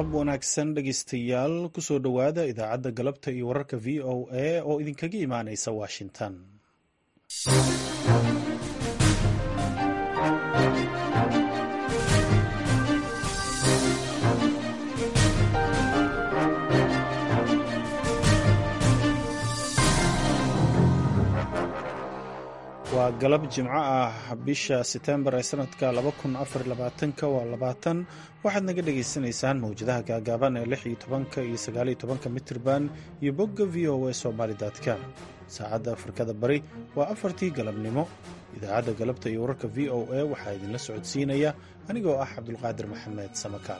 galab wanaagsan dhegaystayaal kusoo dhowaada idaacadda galabta iyo wararka v o a oo idinkaga imaanaysa washington waa galab jimco ah bisha setembar ee sanadka waa labaatan waxaad naga dhagaysanaysaan mawjadaha gaagaaban ee lix iyo tobanka iyo sagaaliyo tobanka mitirban iyo bogga v o a somalycom saacadda afrikada bari waa afartii galabnimo idaacadda galabta iyo wararka v o a waxaa idinla socodsiinaya anigoo ah cabdulqaadir maxamed samakaal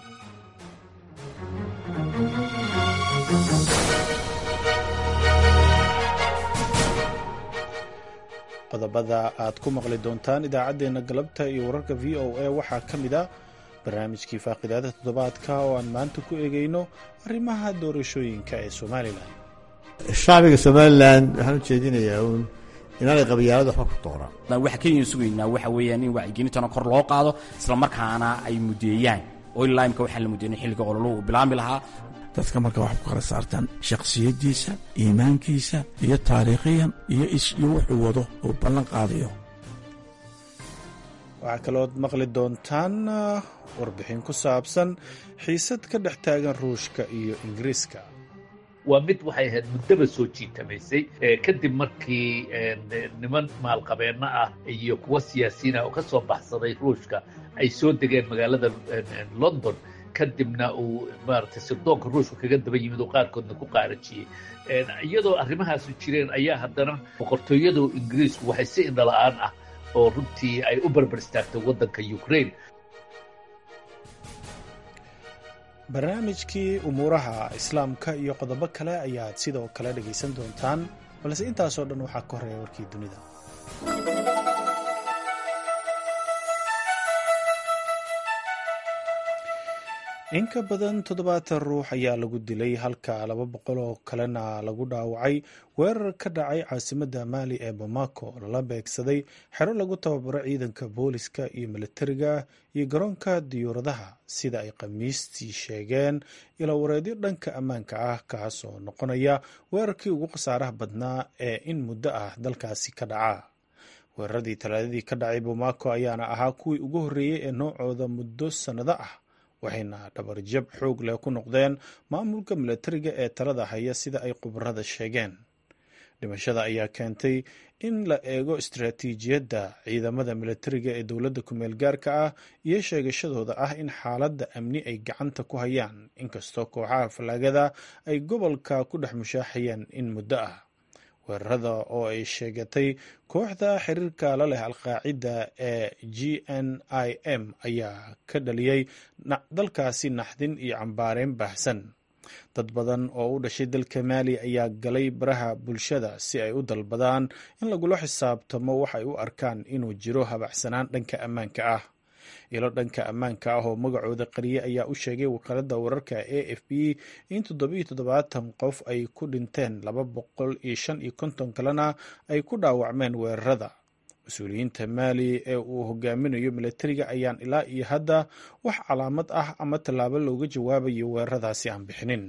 qodobada aad ku maqli doontaan idaacaddeenna galabta iyo wararka v o a waxaa ka mid a barnaamijkii faaqidaada toddobaadka oo aan maanta ku eegayno arrimaha doorashooyinka ee somalilan shacbiga somalilan waxaan u jeedinayaa uun inaanay qabyaalada waxba ku dooran waxa keliyan sugaynaa waxa weeyaan in wacyigelintana kor loo qaado isla markaana ay mudeeyaan oo ilaa imka waxaan la mudeynay xilliga ololuhu uu bilaami lahaa dadka marka waxay ku kala saartaan shakhsiyaddiisa iimaankiisa iyo taariikhiyan iyo iyo wuxuu wado uu ballan qaadayo waxaa kalood maqli doontaan warbixin ku saabsan xiisad ka dhex taagan ruushka iyo ingiriiska waa mid waxay ahayd muddaba soo jiitamaysay kadib markii niman maalqabeenno ah iyo kuwa siyaasiyiin ah oo ka soo baxsaday ruushka ay soo degeen magaalada london kadibna uu maaragtay sirdoonka ruushka kaga daba yimid oo qaarkoodna ku qaarajiyey iyadoo arrimahaasu jireen ayaa haddana boqortooyada ingiriisku waxay si indhala-aan ah oo runtii ay u barbar istaagtay waddanka ukraine barnaamijkii umuuraha islaamka iyo qodobo kale ayaad sidoo kale dhegaysan doontaan balse intaasoo dhan waxaa ka horeeya warkii dunida in ka badan toddobaatan ruux ayaa lagu dilay halka laba boqol oo kalena lagu dhaawacay weerar ka dhacay caasimadda maali ee bamako oo lala beegsaday xero lagu tababaro ciidanka booliska iyo militariga iyo garoonka diyuuradaha sida ay khamiistii sheegeen ilawareedyo dhanka ammaanka ah kaas oo noqonaya weerarkii ugu khasaaraha badnaa ee in muddo ah dalkaasi ka dhaca weeraradii talaadadii ka dhacay bamako ayaana ahaa kuwii ugu horreeyey ee noocooda muddo sannado ah waxayna dhabarjab xoog leh ku noqdeen maamulka milatariga ee talada haya sida ay khubarada sheegeen dhimashada ayaa keentay in la eego istaraatiijiyadda ciidamada milatariga ee dowladda kumeel gaarka ah iyo sheegashadooda ah in xaaladda amni ay gacanta ku hayaan inkastoo kooxaha fallaagada ay gobolka ku dhex mushaaxayeen in muddo ah weerarada oo ay sheegatay kooxda xiriirka la leh alqaacida ee g n i m ayaa ka dhaliyey dalkaasi naxdin iyo cambaareyn baahsan dad badan oo u dhashay dalka maali ayaa galay baraha bulshada si ay u dalbadaan in lagula xisaabtamo waxay u arkaan inuu jiro habacsanaan dhanka ammaanka ah ilo dhanka ammaanka ah oo magacooda qariye ayaa u sheegay wakaaladda wararka a f b in toddobiyo toddobaatan qof ay ku dhinteen laba boqol iyo shan iyo konton kalena ay ku dhaawacmeen weerarada mas-uuliyiinta maali ee uu hogaaminayo milatariga ayaan ilaa iyo hadda wax calaamad ah ama tallaabo looga jawaabayo weeraradaasi aan bixinin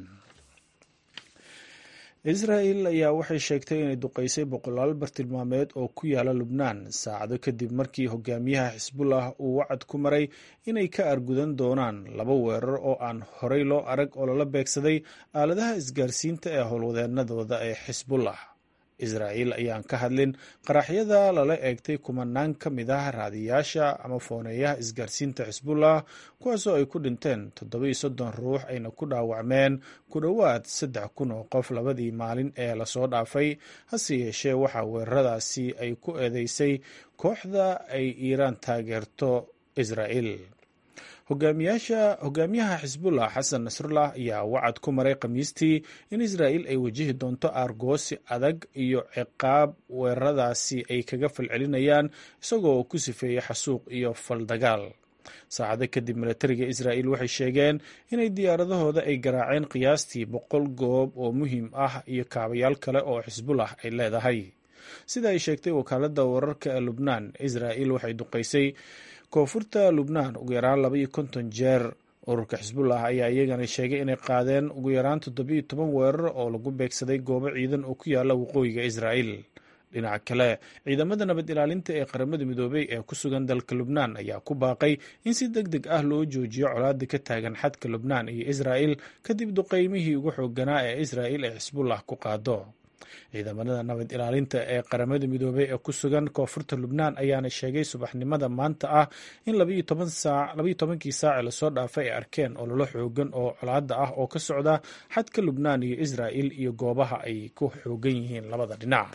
israel ayaa waxay sheegtay inay duqeysay boqolaal bartilmaameed oo ku yaala lubnaan saacado kadib markii hogaamiyaha xisbullah uu wacad ku maray inay ka argudan doonaan laba weerar oo aan horey loo arag oo lala beegsaday aaladaha isgaarsiinta ee howlwadeenadooda ee xisbullah israa'iil ayaan ka hadlin qaraxyada lala eegtay kumanaan ka mid ah raadiyaasha ama fooneeyaha isgaarsiinta xisbullah kuwaasoo ay ku dhinteen toddoba iyo soddon ruux ayna ku dhaawacmeen ku dhowaad saddex kun oo qof labadii maalin ee lasoo dhaafay hase yeeshee waxaa weeraradaasi ay ku eedeysay kooxda ay iiraan taageerto israa'iil hogaamiyaha xisbullah xasan nasrullah ayaa wacad ku maray khamiistii in israa'iil ay wajihi doonto aargoosi adag iyo ciqaab weeraradaasi ay kaga falcelinayaan isagoo ku sifeeyey xasuuq iyo faldagaal saacado kadib milatariga israa'iil waxay sheegeen inay diyaaradahooda ay garaaceen qiyaastii boqol goob oo muhiim ah iyo kaabayaal kale oo xisbullah ay leedahay sida ay sheegtay wakaaladda wararka ee lubnaan israa'iil waxay duqaysay koonfurta lubnaan ugu yaraan laba iyo konton jeer ururka xisbullah ayaa iyagana sheegay inay qaadeen ugu yaraan toddobiyo toban weerar oo lagu beegsaday goobo ciidan oo ku yaala waqooyiga israa'iil dhinaca kale ciidamada nabad ilaalinta ee qaramada midoobey ee ku sugan dalka lubnaan ayaa ku baaqay in si deg deg ah loo joojiyo colaada ka taagan xadka lubnaan iyo israa'il kadib duqeymihii ugu xooganaa ee israa'il ee xisbullah ku qaado ciidamada nabad ilaalinta ee qaramada midoobey ee ku sugan koonfurta lubnaan ayaana sheegay subaxnimada maanta ah in labayo tobankii saace lasoo dhaafay ay arkeen ololo xoogan oo colaada ah oo ka socda xadka lubnaan iyo israa'il iyo goobaha ay ku xoogan yihiin labada dhinac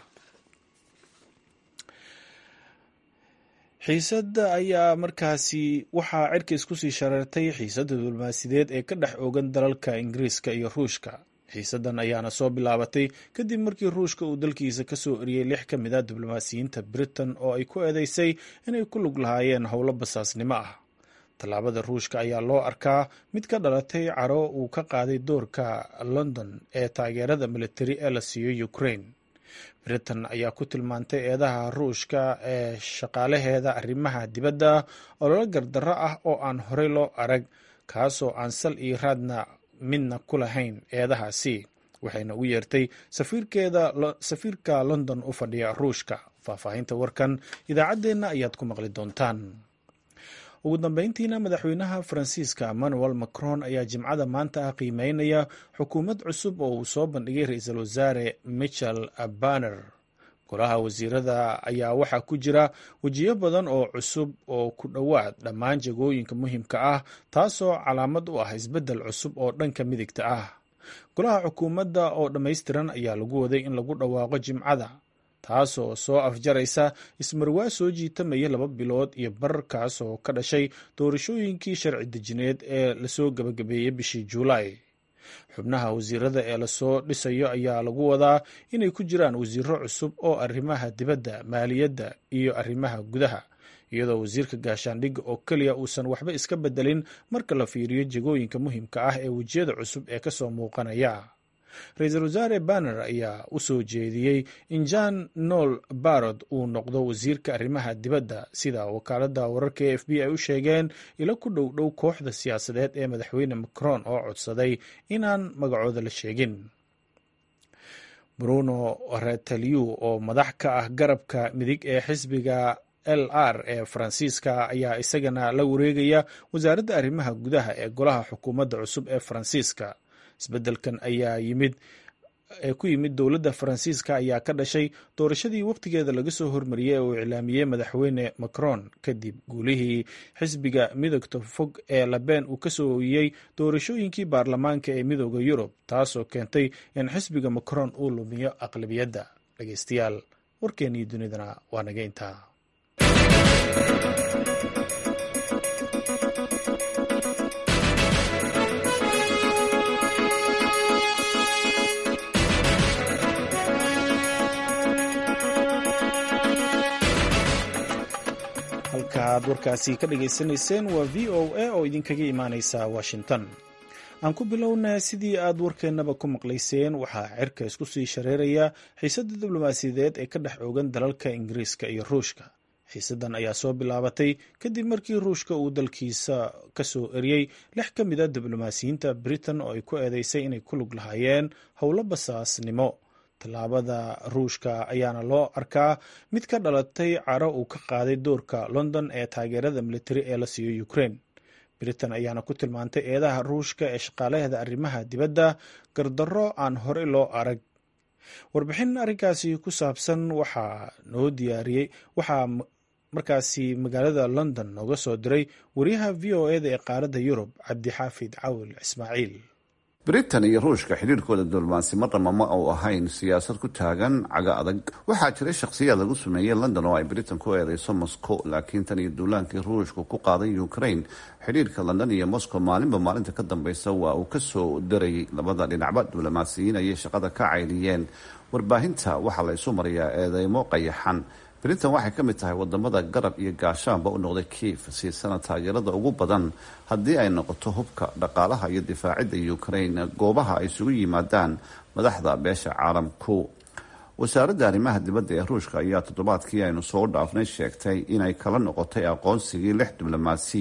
xiisadda ayaa markaasi waxaa cirka isku sii shareertay xiisadda diblomaasiyadeed ee ka dhex oogan dalalka ingiriiska iyo ruushka xiisaddan ayaana soo bilaabatay kadib markii ruushka uu dalkiisa ka soo eriyey lix ka mid a diblomaasiyiinta britain oo ay ku eedeysay inay ku lug lahaayeen howlo basaasnimo ah tallaabada ruushka ayaa loo arkaa mid ka dhalatay caro uu ka qaaday doorka london ee taageerada militari ee la siiyo ukraine britain ayaa ku tilmaantay eedaha ruushka ee shaqaalaheeda arrimaha dibadda ololo gardarro ah oo aan horey loo arag kaasoo aan sal iyo raadna midna ku lahayn eedahaasi waxayna u yeertay safiirka london u fadhiya ruushka faahfaahinta warkan idaacaddeenna ayaad ku maqli doontaan ugu dambeyntiina madaxweynaha faransiiska emmanuel macron ayaa jimcada maanta ah qiimeynaya xukuumad cusub oo uu soo bandhigay ra-iisul wasaare michel banner golaha wasiirada ayaa waxaa ku jira wejiyo badan oo cusub oo ku dhowaad dhammaan jagooyinka muhiimka ah taasoo calaamad u ah isbeddel cusub oo dhanka midigta ah golaha xukuumadda oo dhammaystiran ayaa lagu waday in lagu dhawaaqo jimcada taasoo soo afjaraysa ismarwaa soo jiitamaya laba bilood iyo barar kaasoo ka dhashay doorashooyinkii sharci dejineed ee lasoo gabagabeeyey bishii juulaay xubnaha wasiirada ee lasoo dhisayo ayaa lagu wadaa inay ku jiraan wasiiro cusub oo arrimaha dibadda maaliyadda iyo arrimaha gudaha iyadoo wasiirka gaashaandhigga oo keliya uusan waxba iska bedelin marka la fiiriyo jegooyinka muhiimka ah ee wejiyada cusub ee kasoo muuqanaya ra-iisul wasaare banner ayaa u soo jeediyey in jan noel barod uu noqdo wasiirka arrimaha dibadda sida wakaaladda wararka e f b ay u sheegeen ilo ku dhow dhow kooxda siyaasadeed ee madaxweyne macron oo codsaday inaan magacooda la sheegin bruno retaliu oo madax ka ah garabka midig ee xisbiga l r ee faransiiska ayaa isagana la wareegaya wasaaradda arrimaha gudaha ee golaha xukuumadda cusub ee faransiiska isbeddelkan ayaa yimid ee ku yimid dowladda faransiiska ayaa ka dhashay doorashadii wakhtigeeda laga soo hormariyey ee uu iclaamiyey madaxweyne macron kadib guulihii xisbiga midogta fog ee labeen uu kasoo ooyiyey doorashooyinkii baarlamaanka ee midooda yurub taasoo keentay in xisbiga macron uu lumiyo aqlabiyadda dhegeystayaal warkeennii dunidana waa naga intaa halkaaad warkaasi ka dhagaysanayseen waa v o a oo idinkaga imaaneysa washington aan ku bilowna sidii aad warkeennaba ku maqlayseen waxaa cirka isku sii shareeraya xiisadda diblomaasiyadeed ee ka dhex oogan dalalka ingiriiska iyo ruushka xiisaddan ayaa soo bilaabatay kadib markii ruushka uu dalkiisa ka soo eriyey lix ka mid a diblomaasiyiinta britain oo ay ku eedeysay inay ku lug lahaayeen howlo basaasnimo tallaabada ruushka ayaana loo arkaa mid ka dhalatay caro uu ka qaaday doorka london ee taageerada militari ee la siiyo ukraine britain ayaana ku tilmaantay eedaha ruushka ee shaqaalaheeda arrimaha dibadda gardarro aan horey loo arag warbixin arrinkaasi ku saabsan waxaa noo diyaariyey waxaa markaasi magaalada london nooga soo diray wariyaha v o eda ee qaaradda yurub cabdixaafid cawil ismaaciil britain iyo ruushka xidhiirkooda diblomaasi marnaba ma uu ahayn siyaasad ku taagan caga adag waxaa jiray shakhsiyaad lagu sameeyey london oo ay britain ku eedeyso moscow laakiin tan iyo duulaankii ruushka ku qaaday ukraine xidhiirka london iyo moscow maalinba maalinta ka dambeysa waa uu kasoo darayay labada dhinacba diblomaasiyiin ayay shaqada ka cayliyeen warbaahinta waxaa la isu mariyaa eedeymo qayaxan britain waxay ka mid tahay wadamada garab iyo gaashaanba u noqday kiif siisana taageerada ugu badan haddii ay noqoto hubka dhaqaalaha iyo difaacidda ukraine goobaha ay isugu yimaadaan madaxda beesha caalamku wasaaradda arrimaha dibadda ee ruushka ayaa toddobaadkii aynu soo dhaafnay sheegtay inay kala noqotay aqoonsigii lix diblomaasi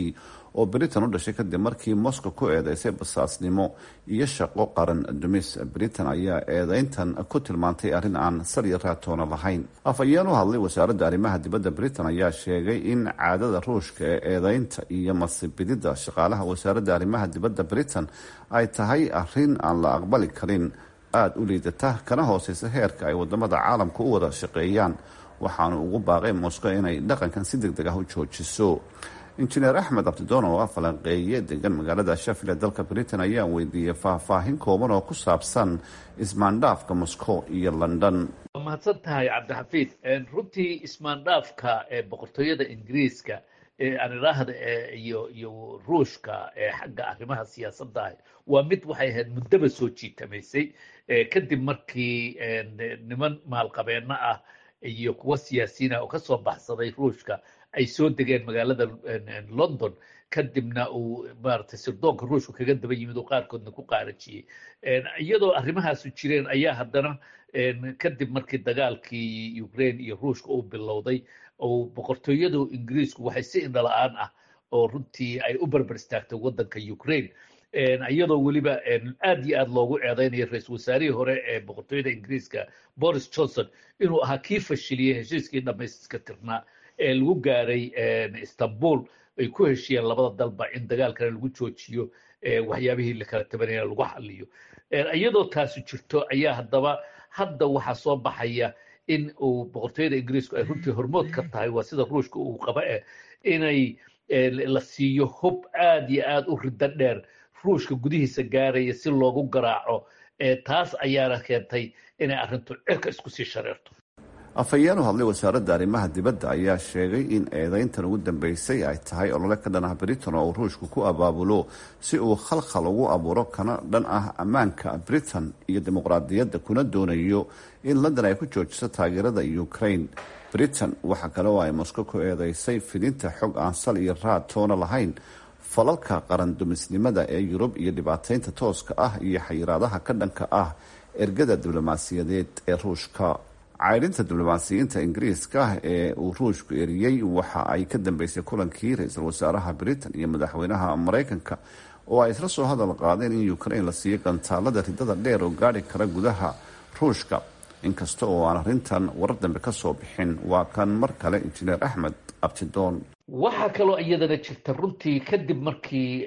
oo britain u dhashay kadib markii moscow ku eedeysay basaasnimo iyo shaqo qaran dumis britain ayaa eedeyntan ku tilmaantay arrin aan saliya raatoona lahayn afhayeen u hadlay wasaaradda arrimaha dibadda britain ayaa sheegay in caadada ruushka ee eedeynta iyo masibidida shaqaalaha wasaaradda arrimaha dibadda britain ay tahay arrin aan la aqbali karin aada u liidata kana hooseysa heerka ay wadamada caalamka u wada shaqeeyaan waxaanu ugu baaqay moscow inay dhaqankan si deg deg ah u joojiso injineer axmed abdidoon oo ah falanqeeye degan magaalada shafil ee dalka britain ayaa weydiiyey faahfaahin kooban oo ku saabsan ismaandhaafka moscow iyo london waa mahadsan tahay cabdixafiid runtii ismaandhaafka ee boqortooyada ingiriiska ee aan idhaahda iyo iyo ruushka ee xagga arrimaha siyaasadda waa mid waxay ahayd muddaba soo jiitamaysay kadib markii niman maalqabeeno ah iyo kuwa siyaasiyiin ah oo kasoo baxsaday ruushka ay soo degeen magaalada london kadibna uu maaragtay sirdoonka ruushka kaga daba yimid oo qaarkoodna ku qaarajiyey iyadoo arrimahaasu jireen ayaa haddana kadib markii dagaalkii ukraine iyo ruushka uu bilowday oo boqortooyadu ingiriisku waxay si indhala-aan ah oo runtii ay u barbar istaagtay waddanka ukraine iyadoo weliba aad iyo aad loogu eedeynayo ra-iisul wasaarihii hore ee boqortooyada ingiriiska boris johnson inuu ahaa kii fashiliyey heshiiskii dhamayska tirnaa ee lagu gaaray istanbul ay ku heshiyeen labada dalba in dagaalkana lagu joojiyo waxyaabihii lakala tabanaya lagu xaliyo iyadoo taasi jirto ayaa haddaba hadda waxaa soo baxaya in uu boqortooyada ingiriisku ay runtii hormood ka tahay waa sida ruushka uu qaba eh inay la siiyo hub aad iyo aad u riddo dheer ruushka gudihiisa gaaraya si loogu garaaco taas ayaana keentay inay arrintu cirka isku sii shareerto afhayeen u hadlay wasaaradda arrimaha dibadda ayaa sheegay in eedeyntan ugu dambeysay ay tahay olole ka dhan ah britain oo uu ruushku ku abaabulo si uu khalkhal ugu abuuro kana dhan ah ammaanka britain iyo dimuqraadiyadda kuna doonayo in london ay ku joojiso taageerada ukraine britain waxa kale oo ay moscow ku eedeysay fidinta xog aan sal iyo raad toona lahayn falalka qaran dumisnimada ee yurub iyo dhibaateynta tooska ah iyo xayiraadaha ka dhanka ah ergada diblomaasiyadeed ee ruushka caydhinta diblomaasiyiinta ingiriiska ee uu ruushku eriyey waxa ay ka dambeysay kulankii ra-iisul wasaaraha britain iyo madaxweynaha mareykanka oo ay isla soo hadal qaadeen in ukraine la siiyo gantaalada ridada dheer oo gaadhi kara gudaha ruushka inkasta oo aan arrintan warar dambe ka soo bixin waa kan mar kale injineer axmed abtidoon waxaa kaloo iyadana jirta runtii kadib markii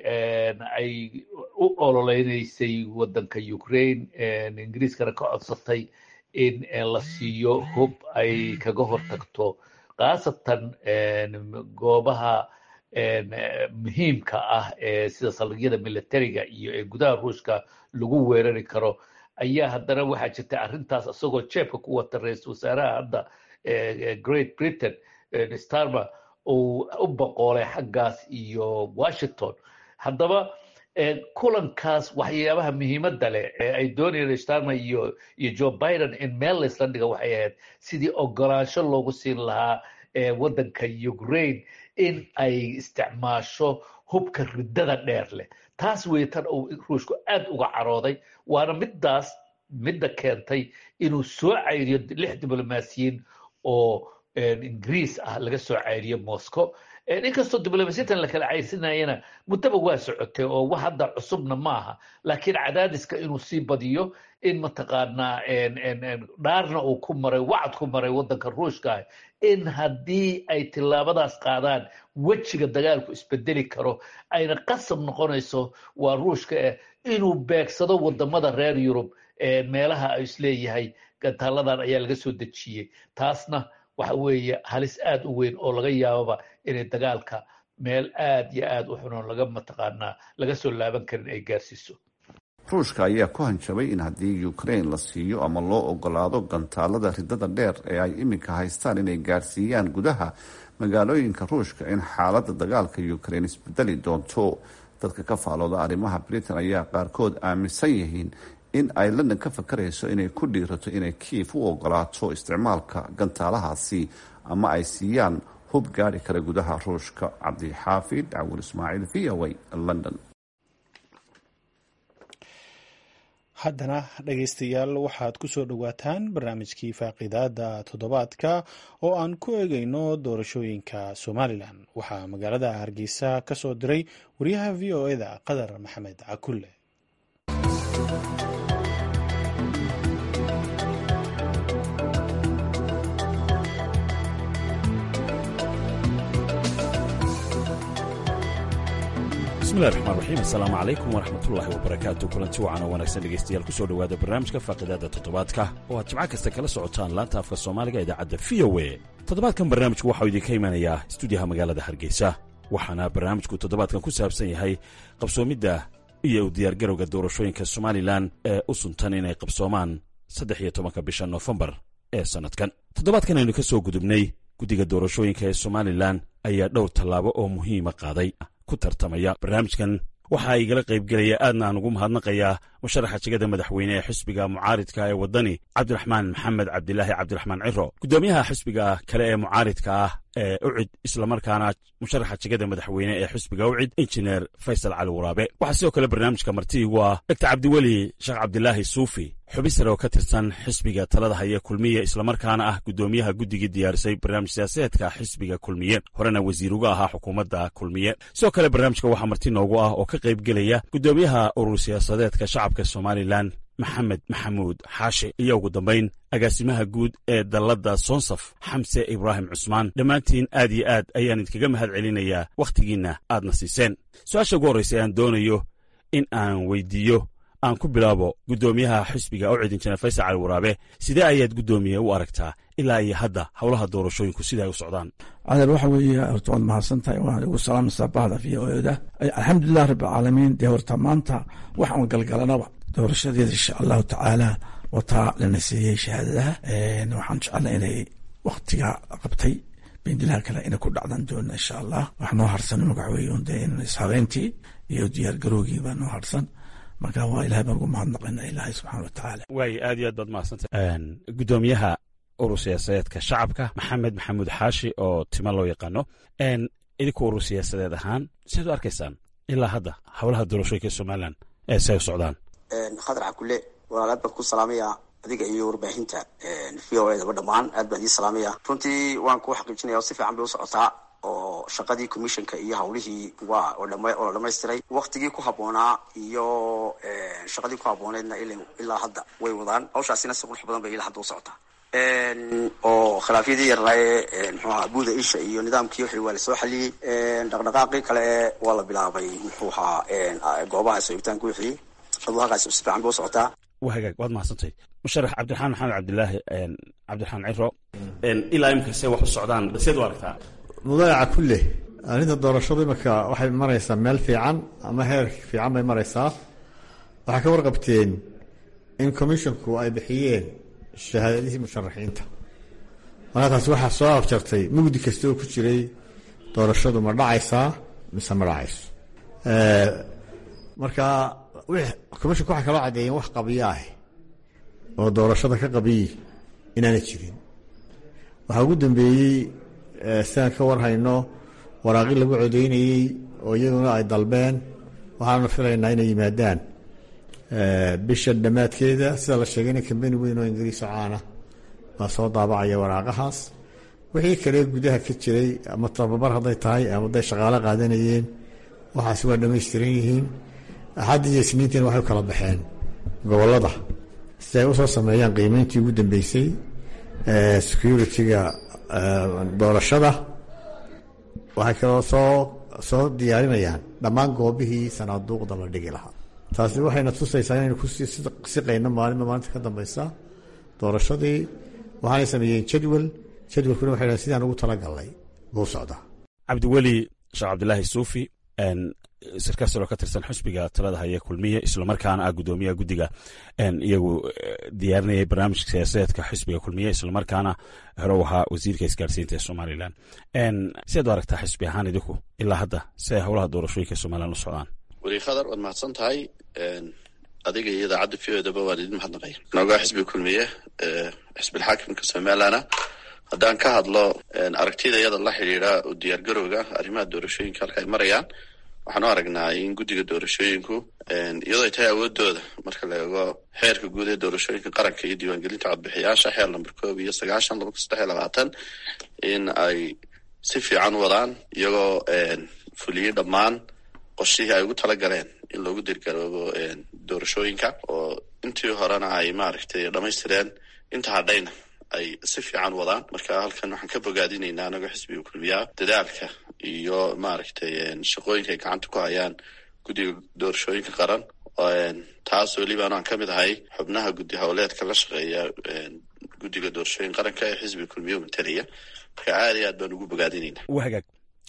ay u ololeynaysay waddanka ukraine ingiriiskana ka codsatay in la siiyo hub ay kaga hortagto khaasatan goobaha muhiimka ah ee sida saldhigyada militariga iyo ee gudaha ruushka lagu weerari karo ayaa haddana waxaa jirta arrintaas isagoo jeebka ku wata ra-iisul wasaaraha hadda great britain starmer uu u boqoolay xaggaas iyo washington haddaba kulankaas waxyaabaha muhiimadda leh ee ay doonayeen starmer iyo iyo joe biden in meel laysla dhiga waxay ahayd sidii ogolaansho loogu siin lahaa waddanka ukraine in ay isticmaasho hubka riddada dheer leh taas wey tan uu ruushku aad uga carooday waana middaas midda keentay inuu soo cayriyo lix diblomaasiyiin oo ingiriis ah laga soo cayriyo moscow inkastoo diblomaasiyintan la kala cayrsinayana muddaba waa socotay oo wax hadda cusubna maaha laakiin cadaadiska inuu sii badiyo in mataqaanaa dhaarna uu ku maray wacad ku maray waddanka ruushka in haddii ay tillaabadaas qaadaan wejiga dagaalku isbedeli karo ayna qasab noqonayso waa ruushka eh inuu beegsado wadamada reer yurub meelaha ay isleeyahay gantaaladan ayaa laga soo dejiyey taasna waxa weeye halis aad u weyn oo laga yaababa inay dagaalka meel aad iyo aad u xunoon laga mataqaanaa laga soo laaban karin ay gaarsiiso ruushka ayaa ku hanjabay in haddii ukraine la siiyo ama loo ogolaado gantaalada ridada dheer ee ay iminka haystaan inay gaarsiiyaan gudaha magaalooyinka ruushka in xaaladda dagaalka ukraine isbedeli doonto dadka ka faalooda arrimaha britain ayaa qaarkood aaminsan yihiin in ay london ka fakarayso inay ku dhiirato inay kiif u ogolaato isticmaalka gantaalahaasi ama ay siiyaan hub gaari kara gudaha ruushka cabdixaafid cawil ismaaciil v o a london haddana dhegaystayaal waxaad ku soo dhowaataan barnaamijkii faaqidaada toddobaadka oo aan ku eegayno doorashooyinka somalilan waxaa magaalada hargeysa ka soo diray wariyaha v o eda qadar maxamed cakulle bismillahi raxmaan raxiim assalaamu calaykum waraxmatullaahi wabarakaatu kulanti wacan oo wanaagsan dhegaystayaal kusoo dhowaada barnaamijka faaqidaada toddobaadka oo aad jimco kasta kala socotaan laanta afka soomaaliga idaacadda v o e toddobaadkan barnaamijku waxau idinka imanayaa stuudiyaha magaalada hargeysa waxaana barnaamijku toddobaadkan ku saabsan yahay qabsoomidda iyo u diyaargarowga doorashooyinka somalilan ee u suntan inay qabsoomaan saddex iyo tobanka bisha noofembar ee sannadkan toddobaadkan aynu ka soo gudubnay guddiga doorashooyinka ee somalilan ayaa dhowr tallaabo oo muhiima qaaday ku tartamaya barnaamijkan waxaa igala qaybgelaya aadna aan ugu mahadnaqayaa musharaxa jegada madaxweyne ee xisbiga mucaaridka ee waddani cabdiraxmaan maxamed cabdilaahi cabdiraxmaan ciro guddoomiyaha xisbiga kale ee mucaaridka ah ee ucid islamarkaana musharaxa jegada madaxweyne ee xisbiga ucid injineer faysal cali waraabe waxaa sidoo kale barnaamijka marti igu ah doctor cabdiweli sheekh cabdilaahi suufi xubi sare oo ka tirsan xisbiga talada haya kulmiye islamarkaana ah guddoomiyaha guddigii diyaarisay barnaamij siyaasadeedka xisbiga kulmiye horena wasiir uga ahaa xukuumadda kulmiye sidoo kale barnaamijka waxaa marti noogu ah oo ka qaybgelaya guddoomiyaha urur siyaasadeedka shacabka somalilan maxamed maxamuud xaashi iyo ugu dambayn agaasimaha guud ee dalladda sonsaf xamse ibraahim cusmaan dhammaantiin aad iyo aad ayaan idinkaga mahad celinayaa wakhtigiinna aadna siiseen su-aasha ugu horraysa aan doonayo in aan weydiiyo aan ku bilaabo guddoomiyaha xisbiga ucid injineer faysal cali waraabe sidee ayaad guddoomiye u aragtaa ilaa iyo hadda howlaha doorashooyinku sida ay u socdaan cadar waxa weeye horta waad mahadsan tahay waan igu salaamaysaa bahda v o eda alxamdulilah rabbilcaalamiin dee horta maanta waxaan galgalanaba doorashadeeda insha allahu tacaala wataa lana siiyey shahaadadaha waxaan jecelnay inay waktiga qabtay bendilaha kale inay ku dhacdan doona insha allah wax noo harsan magaxweeye unde in ishabeyntii iyo diyaargarowgii baa noo harsan marka waa ilahay baan ugu mahadnaqayna ilaahay subxana watacaala waay aad iyo aad baad mahadsantay guddoomiyaha urur siyaasadeedka shacabka maxamed maxamuud xaashi oo tima loo yaqaano idinku urur siyaasadeed ahaan siaad u arkaysaan ilaa hadda howlaha doorashooyinka somalilan ee si ay u socdaan khadar cabdulle walaalaad baan ku salaamaya adiga iyo warbaahinta v o edaba dhammaan aad baan idin salaamaya runtii waan ku xaqiijinaya oo si fiican bay u socotaa oo shaqadii commissionka iyo hawlihii waa oo la dhamaystiray waktigii ku habboonaa iyo shaqadii ku habbooneedna ilaa hadda way wadaan hawshaasina si qurux badan bay ilaa hadda u socotaa oo khilaafyadii yarnaaye mxuu ahaa buuda isha iyo nidaamkii wixii waa lasoo xaliyey dhaqdhaqaaqii kale waa la bilaabay muxuu ahaa goobaha soogitaanka wixii aduhaqaasi si fiican bay u socotaa waa hagaag waad mahadsantay musharax cabdiraxmaan maxamed cabdilaahi cabdiraxmaan ciro ilaa imika se wax u socdaan seed u aragtaa mudaayaca kulle arrinta doorashadu imanka waxay maraysaa meel fiican ama heer fiican bay maraysaa waxay ka warqabteen in commissionku ay bixiyeen shahaadadihii musharaxiinta markaa taasi waxaa soo afjartay mugdi kasta oo ku jiray doorashadu ma dhacaysaa mise ma dhacayso marka commissionku waxay kaloo caddeeyeen wax qabiyo ah oo doorashada ka qabiyi inaana jirin waxaa ugu dambeeyey sidaan ka warhayno waraaqi lagu codeynayey oo iyaduna ay dalbeen waxaanu filaynaa inay yimaadaan bisha dhammaadkeeda sida la sheegayna kambani weyn oo ingiriiso caana baa soo daabacaya waraaqahaas wixii kale gudaha ka jiray ama tababar hadday tahay ama hadday shaqaalo qaadanayeen waxaasi waa dhammaystiran yihiin axaddi iyo isniintiina waxay u kala baxeen gobollada si ay usoo sameeyaan qiimeyntii ugu dambeysay security-ga doorashada waxay kaloo soo soo diyaarinayaan dhammaan goobihii sanaaduuqda la dhigi lahaa taasi waxayna tusaysaa inaynu kusii siqayno maalinba maalinta ka dambeysa doorashadii waxaanay sameeyeen jadwal jadwalkuna waxay dhahen sidaan ugu talagalnay buu socdaa cabdiweli sheekh cabdilaahi suufi sarkaal saloo ka tirsan xusbiga talada haya kulmiye islamarkaana ah guddoomiyaha guddiga iyagu diyaarinayay barnaamijka siyaasadeedka xisbiga kulmiye islamarkaana hore u ahaa wasiirka isgaarsiinta ee somalilan siaad u aragtaa xisbi ahaan idinku ilaa hadda si ay howlaha doorashooyinka somalilan u socdaan weli khadar waad mahadsan tahay adiga iyo idaacadda v odaba waan idin mahadnaqay noogaa xisbiga kulmiye xisbilxaakimka somalilana haddaan ka hadlo aragtida iyada la xidhiidha u diyaargarowga arrimaha doorashooyinka halka ay marayaan waxaan u aragnaa in guddiga doorashooyinku iyadoo ay tahay awoodooda marka la eego xeerka guud ee doorashooyinka qaranka iyo diiwaangelinta codbixiyaasha xeer lamber koob iyo sagaashan laba kun saddex iyo labaatan in ay si fiican u wadaan iyagoo fuliyey dhammaan qorshihii ay ugu tala galeen in loogu dirgaroobo doorashooyinka oo intii horena ay maaragtay dhamaystireen inta hadhayna ay si fiican wadaan marka halkan waxaan ka bogaadinaynaa anagoo xisbiga kulmiyaa dadaalka iyo maaragtay shaqooyinka ay gacanta ku hayaan guddiga doorashooyinka qaran taas weliba anaan ka mid ahay xubnaha guddi howleedka la shaqeeya guddiga doorashooyinka qaranka ee xisbiga kulmiya matalaya marka aad iyo aad baan ugu bogaadinayna waa hagaag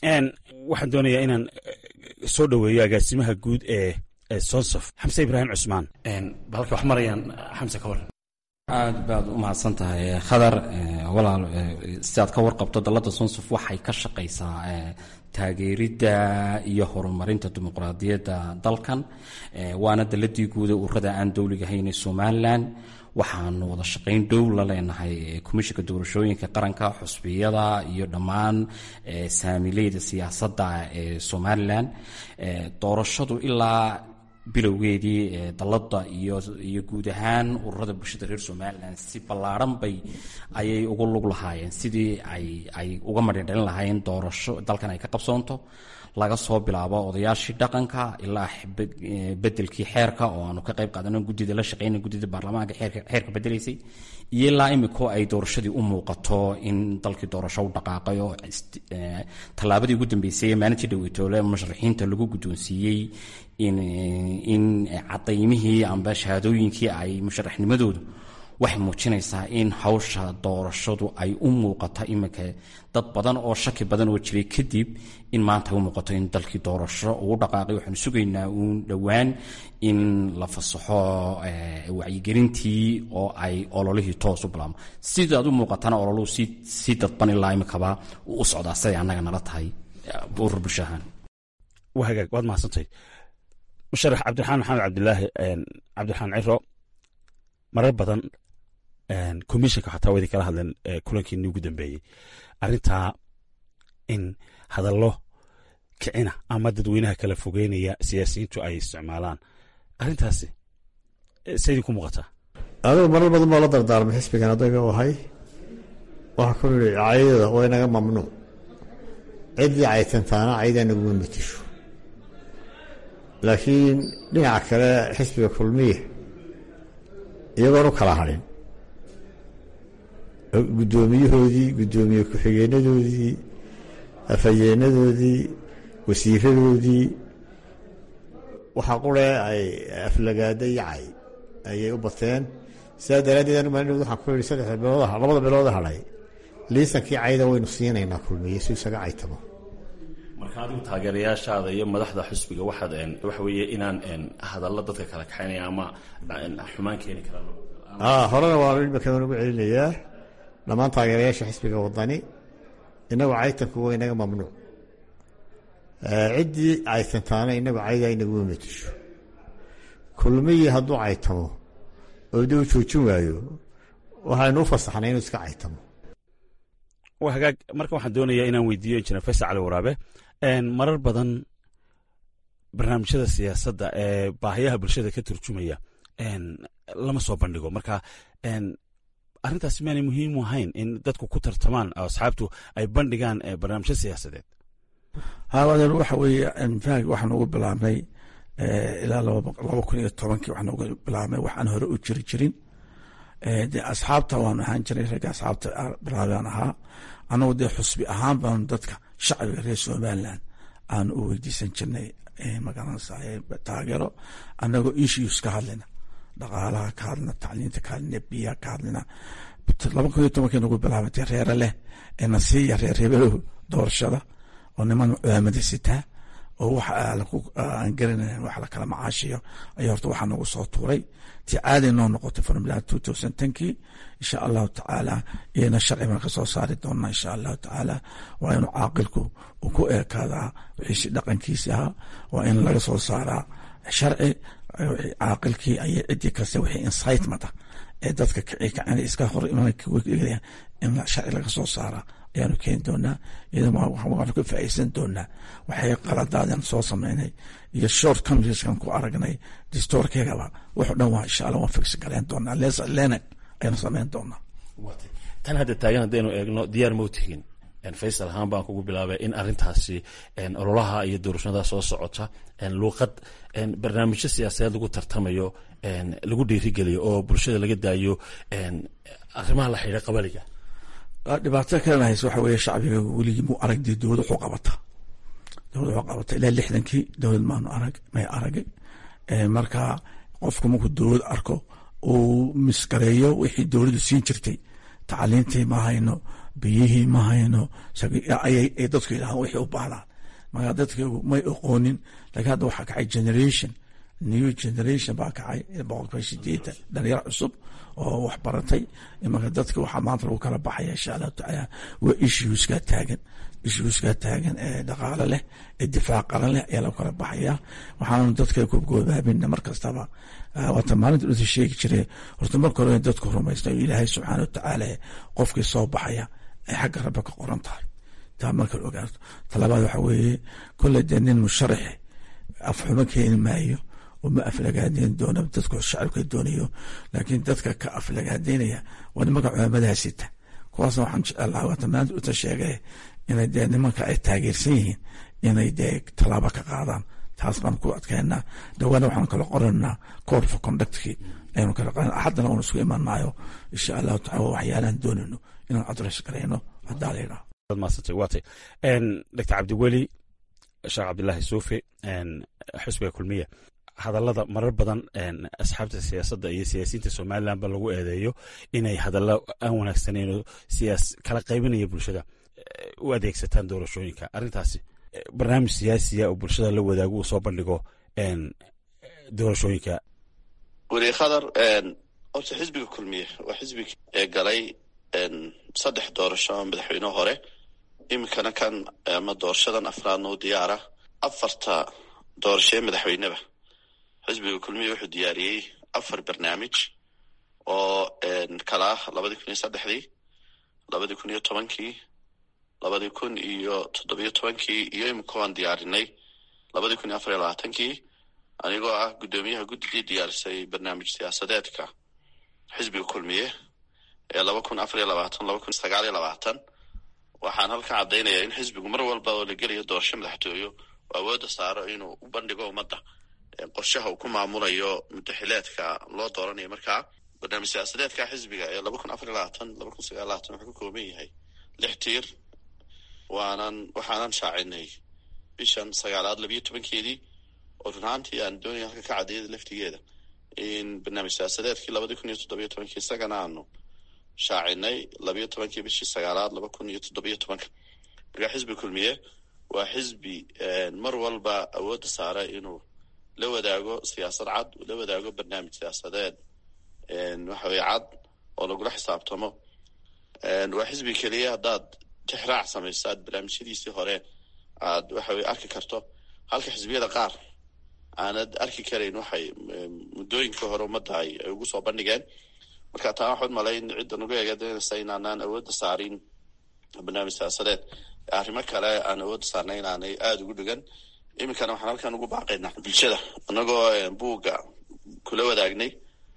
waxaan doonayaa inaan soo dhoweeyo agaasimaha guud ee sonsof xamse ibraahim cusmaan balka wax marayaan xamse ka waran aad baad u mahadsan tahay khadar walaal si aad ka warqabto dalladda sonsof waxay ka shaqaysaa taageeridda iyo horumarinta dimuqraadiyadda dalkan waana dalladii guuda ururada aan dowliga hayn ee somalilan waxaanu wada shaqayn dhow la leenahay komishinka doorashooyinka qaranka xusbiyada iyo dhammaan saamileyda siyaasadda ee somalilan doorashadu ilaa bilowgeedii dalladda iyo iyo guud ahaan ururada bulshada reer somalilan si ballaadhan bay ayay ugu lug lahaayeen sidii ay ay uga madhindhalin lahaayeen doorasho dalkan ay ka qabsoonto laga soo bilaabo odayaashii dhaqanka ilaa bedelkii xeerka oo aanu ka qayb qaadano guddida la shaqeyna guddida baarlamaanka xeerka bedelaysay iyo ilaa imiko ay doorashadii u muuqato in dalkii doorasho u dhaqaaqay oo tallaabadii ugu dambeysay ee maalintii dhaweytoole musharaxiinta lagu guddoonsiiyey in in cadaymihii amba shahaadooyinkii ay musharaxnimadoodu waxay muujinaysaa in hawsha doorashadu ay u muuqato iminka dad badan oo shaki badan oo jiray kadib in maanta ay u muuqato in dalkii doorasho uu dhaqaaqay waxaanu sugaynaa uun dhowaan in la fasaxo wacyigelintii oo ay ololihii toos u bilaabmo sidaad u muuqatana ololuhu si si dadban ilaa imikaba uu u socdaa siday annaga nala tahay urur bulsho ahaan waa hagaag waad mahadsantahay musharax cabdiraxmaan maxamed cabdilaahi cabdiraxmaan ciro marar badan commissionka xataa waa idin kala hadleen kulankiini ugu dambeeyey arrintaa in hadallo kicina ama dadweynaha kala fogeynaya siyaasiyiintu ay isticmaalaan arrintaasi se idinku muuqataa adigu marar badan baa la dardaarmay xisbigan adayga u ahay waxaa ku yihi caydada waa inaga mamnuuc ciddii caytantaana caydaa naguma matisho laakiin dhinaca kale xisbiga kulmiya iyagoon u kala hadhin guddoomiyahoodii guddoomiye ku-xigeenadoodii afhayeenadoodii wasiiradoodii waxaa qure ay aflagaada iyo cay ayay u bateen sidaa daraaddeed anigu maalin waxaan ku yihi saddex bilood labada bilood hadhay liisankii cayda waynu siinaynaa kulmiye si isaga caytamo marka adigu taageerayaashaada iyo madaxda xusbiga waxaad waxa weeye inaan hadallo dadka kala kaxaynaya ama xumaan keeni karaan horena waa imika ugu celinayaa dhammaan taageerayaasha xisbiga wadani inagu caytanku waa inaga mamnuuc ciddii caytantaana inagu caydaa inaguma matisho kulmiyii hadduu caytamo oo dee u joojin waayo waxaynu u fasaxnay inuu iska caytamo waa hagaag marka waxaan doonayaa inaan weydiiyo injineer faysal cali waraabe marar badan barnaamijyada siyaasadda ee baahiyaha bulshada ka turjumaya lama soo bandhigo marka arrintaas maanay muhiim u ahayn in dadku ku tartamaan asxaabtu ay bandhigaan barnaamijyo siyaasadeed haawadeer waxa weeye faag waxaan ugu bilaabnay ilaa laba kun iyo tobankii waxaan ugu bilaabnay waxaan hore u jiri jirin dee asxaabta waan ahaan jiray ragga asxaabta bilaabaan ahaa annagu dee xusbi ahaan baanu dadka shacbiga reer somaliland aan u weydiisan jirnay magaranaysa taageero annagoo issues ka hadlina dhaqaalaha ka hadlina tacliinta ka hadlina biyaha ka hadlina laba kun iyo tobankii nagu bilaabatay reere leh ee nasiiya reer hebelow doorashada oo niman culamada sitaa oo wax aan garanayn wax lakala macaashiyo ayaa horta waxaa nagu soo tuuray tii caadi noo noqotay formula two thousand tenkii insha allahu tacaala iyana sharci baan kasoo saari doonaa insha allahu tacaala waa inuu caaqilku uu ku eekaadaa wixii dhaqankiisi ahaa waa in laga soo saaraa sharci caaqilkii ayay cidii kasta wixii incitement ah ee dadka kici kacana iska hor iman in sharci laga soo saaraa ayaanu keeni doonaa iyadana waanu ka faa'iidsan doonaa waxay qaladaadan soo sameynay iyo short comrieskan ku aragnay distoorkeegaba wuxuu dhan waa insha allah waan fix garayn doonaa les lenan ayaanu sameyn doonaa tan hadda taagan haddaynu eegno diyaar mau tihin faysal ahaan baan kugu bilaabay in arintaasi ololaha iyo doorashada soo socota luuqad barnaamijyo siyaasadeed lagu tartamayo lagu dhiirigeliyo oo bulshada laga daayo arrimaha la xidha qabaliga dhibaato kalena hayse waxa weeye shacbiga weligii mu arag dee dowlad wuxuu qabata dowlad wuxuu qabata ilaa lixdankii dowlad maanu arag may aragay marka qofku markuu dowlad arko uu misgareeyo wixii dowladdu siin jirtay tacliintii ma hayno biyihii ma hayno ayay dadku yidhahaan wixii u baahdaan marka dadkaygu may oqoonin laakiin hadda waxaa kacay generation new generation baa kacay boqolkiiba sideetan dhalinyaro cusub oo wax baratay marka dadka waxaa maanta lagu kala baxaya insha allahu tacaala waa issueskaa taagan issueskaa taagan ee dhaqaale leh ee difaac qaran leh ayaa lagu kala baxaya waxaanu dadka kugoobaabina mar kastaba waata maalinta dhusa sheegi jire horta marka hore dadku rumaysta ilaahay subxaana watacaala qofkii soo baxaya ay xagga rabbi ka qoran tahay taa marka ogaato talabaad waxa weeye kolley dee nin musharaxe afxumo keeni maayo uma aflagaadeyn doono dadku shacabka doonayo laakiin dadka ka aflagaadeynaya waa nimanka culamadaha sita kuwaasna waxaan jecelaha waata maanta uta sheegay inay dee nimanka ay taageersan yihiin inay dee tallaabo ka qaadaan taas baan ku adkeynaa dhawaana waxaan kala qoranaa code for conductkii ayanu kala qoran axaddana waanu isugu imanaayo insha allahu tacala waxyaalahan doonayno inaan adres garayno haddaa la yidhaha maasantay waatay doctor cabdiweli sheekh cabdilaahi suufi xusbiga kulmiya hadallada marar badan asxaabta siyaasadda iyo siyaasiyiinta somalilan ba lagu eedeeyo inay hadallo aan wanaagsaneyn oo siyaas kala qaybinaya bulshada u adeegsataan doorashooyinka arrintaasi barnaamij siyaasiya oo bulshada la wadaago uu soo bandhigo doorashooyinka weli khadar horta xisbiga kulmiye waa xisbiga ee galay saddex doorasho oo madaxweyne hore iminkana kan ama doorashadan afraadna u diyaara afarta doorashee madaxweyneba xisbiga kulmiya wuxuu diyaariyey afar barnaamij oo kala ah labadii kun iyo saddexdii labadii kun iyo tobankii labadii kun iyo toddobiyo tobankii iyo iminka waan diyaarinay labadii kun iyo afar iyo labaatankii anigoo ah guddoomiyaha guddigii diyaarisay barnaamij siyaasadeedka xisbiga kulmiye ee laba kun afar iyo labaatan laba kun sagaal iyo labaatan waxaan halka caddaynaya in xisbigu mar walba oo la gelayo doorasho madaxtooyo oo awoodda saaro inuu u bandhigo ummadda qorshaha uu ku maamulayo mudaxileedka loo dooranayo markaa barnaamij siyaasadeedka xisbiga ee laba kun afar iyo labaatan laba kun sagaal labaatan wuxuu ka kooban yahay lix tiir waanan waxaanan shaacinay bishan sagaalaad labiyo tobankeedii oo run ahaantii aan doonaya halka ka caddeeyada laftigeeda in barnaamij siyaasadeedkii labadii kun iyo toddobiyo tobankii isagana aanu shaacinay labiyo tobankii bishii sagaalaad laba kun iyo toddobiyo tobanka markaa xisbi kulmiye waa xisbi mar walba awoodda saara inuu la wadaago siyaasad cad uu la wadaago barnaamij siyaasadeed waxa weye cad oo lagula xisaabtamo waa xisbi keliya haddaad tixraac samayso aad barnaamijyadiisii hore aad waxa weye arki karto halka xisbiyada qaar aanad arki karayn waxay muddooyinka hore ummadda ay ugu soo bandhigeen marka taa waxaad malayn cidda nugu eegadanaysa inaanaan awoodda saarin barnaamij siyaasadeed arrimo kale aan awoodda saarnay inaanay aada ugu dhigan iminkana waxaan halkan ugu baaqaynaa bulshada inagoo buugga kula wadaagnay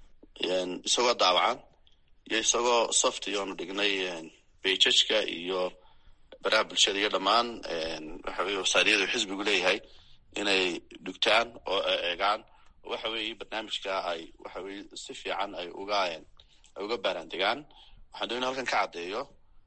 isagoo daawacan iyo isagoo soft iyoonu dhignay bejajka iyo baraha bulshada iyo dhammaan waxa weye wasaariyadu xisbigu leeyahay inay dhugtaan oo eegaan waxa weeye barnaamijka ay waxa weye si fiican ay uga ay uga baaraandegaan waxaan doonay halkan ka caddeeyo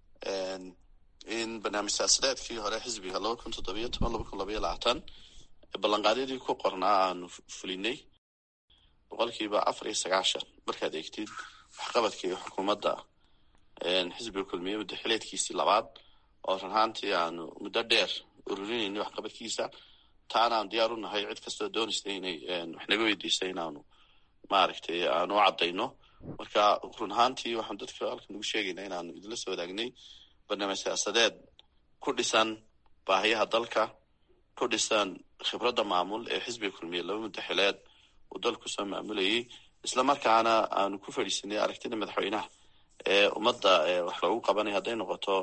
in barnaamij siyaasadeedkii hore xisbiga laba kun toddobiyo toban laba kun labaiyo labaatan ballanqaadyadii ku qornaa aanu fulinay boqolkiiba afar iyo sagaashan markaad eegtid waxqabadkii xukuumadda xisbiga kulmiye muddaxileedkiisii labaad oo run ahaantii aanu muddo dheer ururinayna waxqabadkiisa taana aan diyaar u nahay cid kastoo doonaysa inay wax naga weydiisa inaanu maaragtay aanu u caddayno marka run ahaantii waxaan dadka halkan ugu sheegaynaa inaanu idinla soo wadaagnay barnaamij siyaasadeed ku dhisan baahiyaha dalka ku dhisan khibradda maamul ee xisbiga kulmiye laba muddaxileed uu dalku soo maamulayay isla markaana aanu ku fadhiisanay aragtida madaxweynaha ee ummadda wax loogu qabanaya hadday noqoto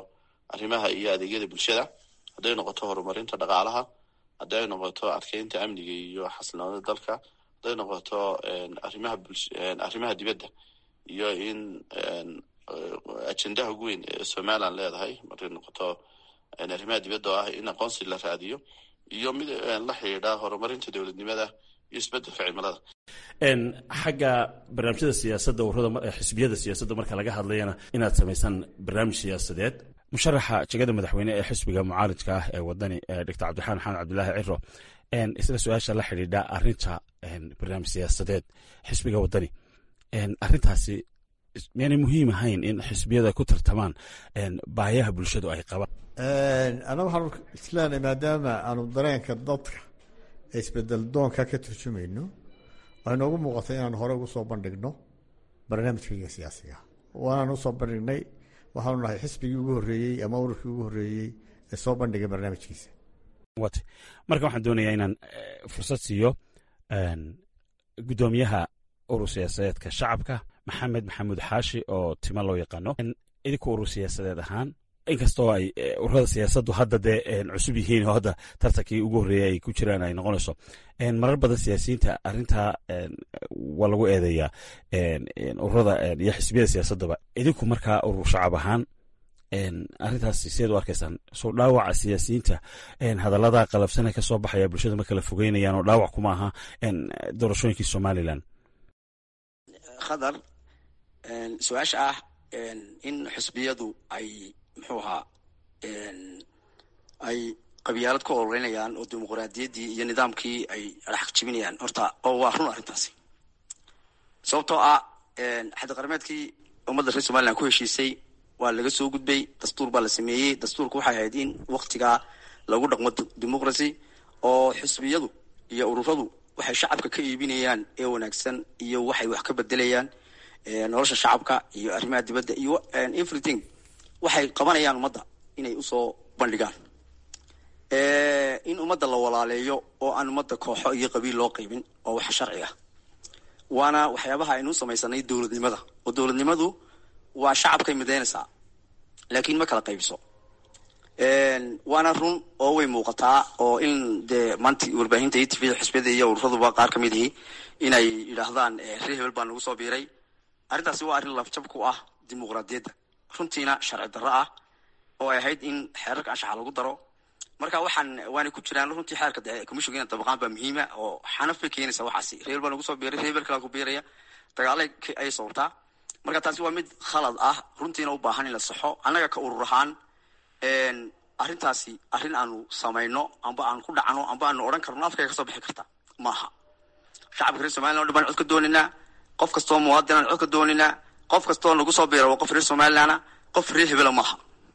arrimaha iyo adeegyada bulshada hadday noqoto horumarinta dhaqaalaha hadday noqoto adkeynta amniga iyo xasilnoonida dalka hadday noqoto arrimaha bulsh arrimaha dibadda iyo in ajendaha ugu weyn ee somaliland leedahay markay noqoto arrimaha dibadda oo ah in aqoonsi la raadiyo iyo mid la xidhiidha horumarinta dowladnimada iyo isbedelka cimilada xagga barnaamijyada siyaasadda ururada xisbiyada siyaasadda marka laga hadlayana inaad samaysaan barnaamij siyaasadeed musharaxa jegada madaxweyne ee xisbiga mucaaridka ah ee wadani doctor cabdiraxmaan xamed cabdulaahi ciro isla su-aasha la xidhiidha arinta barnaamij siyaasadeed xisbiga wadani arintaasi miyaanay muhiim ahayn in xisbiyada ku tartamaan baayaha bulshadu ay qabaan anna waxaanu isleenahay maadaama aanu dareenka dadka ee isbedel doonka ka turjumayno waxay noogu muuqatay inaanu hore ugu soo bandhigno barnaamijkayga siyaasiga waanaan usoo bandhignay waxaanu nahay xisbigii ugu horreeyey ama ururkii ugu horreeyey ee soo bandhigay barnaamijkiisa marka waxaan doonayaa inaan fursad siiyo guddoomiyaha urur siyaasadeedka shacabka maxamed maxamuud xaashi oo tima loo yaqaano idinku urur siyaasadeed ahaan inkastoo ay ururada siyaasaddu hadda dee cusub yihiin oo hadda tartankii ugu horreeyay ay ku jiraan ay noqonayso marar badan siyaasiyiinta arintaa waa lagu eedeeyaa ururada iyo xisbiyada siyaasaddaba idinku markaa urur shacab ahaan arintaas sideed u arkaysaan soo dhaawaca siyaasiyiinta hadallada qalabsana ka soo baxaya bulshada ma kala fogeynayaan oo dhaawac kuma aha doorashooyinkii somalilan khadar su-aasha ah in xisbiyadu ay muxuu ahaa ay qabyaalad ku ololeynayaan oo dimuqraadiyaddii iyo nidaamkii ay dhexaq jibinayaan horta oo waa run arrintaasi sababtoo ah xaddiqarmeedkii ummadda reer somalilan ku heshiisay waa laga soo gudbay dastuur baa la sameeyey dastuurka waxay ahayd in waktigaa lagu dhaqmo dimuqracy oo xisbiyadu iyo ururadu waxay shacabka ka iibinayaan ee wanaagsan iyo waxay wax ka bedelayaan nolosha shacabka iyo arrimaha dibadda iyo everything waxay qabanayaan ummadda inay usoo bandhigaan in ummadda la walaaleeyo oo aan ummadda kooxo iyo qabiil loo qaybin oo wax sharci ah waana waxyaabaha aynu samaysanay dowladnimada oo dowladnimadu waa shacabkay midaynaysaa laakiin ma kala qaybiso waana run oo way muuqataa oo in dee maanta warbaahinta iyo tvda xisbiyada iyo ururaduba qaar ka mid ihi inay yidhaahdaan reer hebel baa nagu soo biiray arrintaasi waa arrin lafjab ku ah dimuqraadiyadda runtiina sharci darro ah oo ay ahayd in xeerarka anshaxa lagu daro marka waxaan waana ku jiraan runtii xeerka de commissionka ina dabaqaan baa muhiima oo xanaf bay keenaysaa waxaasi reer hebel baa nagu soo biiray reer hebel kalaa ku biiraya dagaalay ayay sababtaa marka taasi waa mid khalad ah runtiina u baahan in la saxo annaga ka urur ahaan arrintaasi arrin aanu samayno amba aan ku dhacno amba aanu odhan karno afkayga kasoo bixi karta maaha shacabka reer somalilan o dhan baan cod ka dooninaa qof kastoo muwaadin aan cod ka dooninaa qof kastoo nagu soo biira waa qof reer somalilana qof reer hebela maaha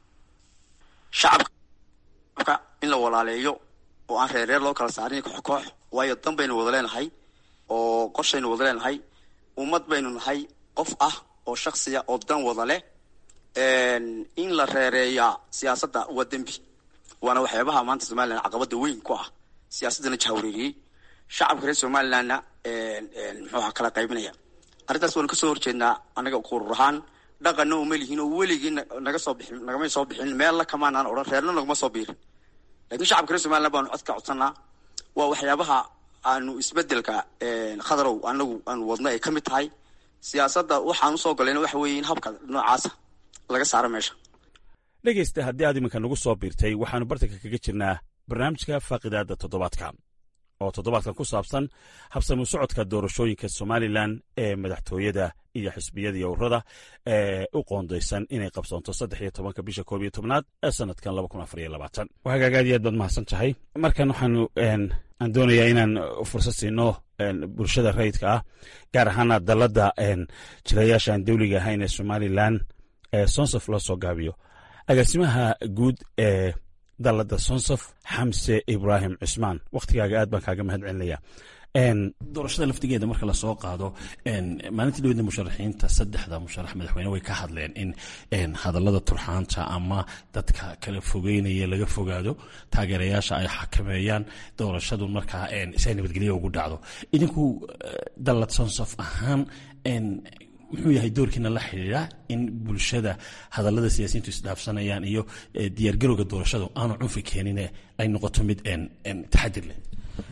shacabka in la walaaleeyo oo aan reereer loo kala saarin koox koox waayo dan baynu wada leenahay oo qorshaynu wada leenahay ummad baynu nahay qof ah oo shaksiya oo dan wada leh in la reereeyaa siyaasadda waa dembi waana waxyaabaha maanta somalilan caqabada weyn ku ah siyaasaddana jahwareeriyey shacabka reer somalilandna muxuuha kala qaybinaya arrintaas waanu kasoo horjeednaa annaga urur ahaan dhaqanna uma lihiin oo weligii naga soo bixin nagamay soo bixin meella kamaanaan odhan reerna naguma soo biirin lakiin shacabka reer somaliland baanu codka codsanaa waa waxyaabaha aanu isbedelka khadarow anagu aanu wadno ay ka mid tahay siyaasadda waxaan usoo galayna waxa weeye in habka noocaasa laga saaro meesha dhegaysta haddii aad iminka nagu soo biirtay waxaanu bartanka kaga jirnaa barnaamijka faaqidaadda toddobaadka oo toddobaadkan ku saabsan habsami socodka doorashooyinka somalilan ee madaxtooyada iyo xisbiyada iyo ururada ee u qoondaysan inay qabsoonto saddex iyo tobanka bisha koob iyo tobnaad ee sanadkan laba kun afar iyo labaatan hagaag aad iyo aad baad mahadsan tahay markan waxaanu aan doonayaa inaan fursad siino bulshada rayidka ah gaar ahaana dalladda jirayaasha aan dawliga ahayn ee somalilan ee sonsof loo soo gaabiyo agaasimaha guud ee dalladda sonsof xamse ibraahim cusmaan wakhtigaaga aad baan kaaga mahad celinaya doorashada laftigeeda marka lasoo qaado maalintii dhaweyda musharaxiinta saddexda musharax madaxweyne way ka hadleen in hadallada turxaanta ama dadka kala fogeynaya laga fogaado taageerayaasha ay xakameeyaan doorashadu markaa si ay nabadgelyo ugu dhacdo idinku dallad sonsof ahaan muxuu yahay doorkiina la xidhiidha in bulshada hadallada siyaasiyiintu isdhaafsanayaan iyo diyaargarowga doorashadu aanu cunfi keenin ay noqoto mid taxadir leh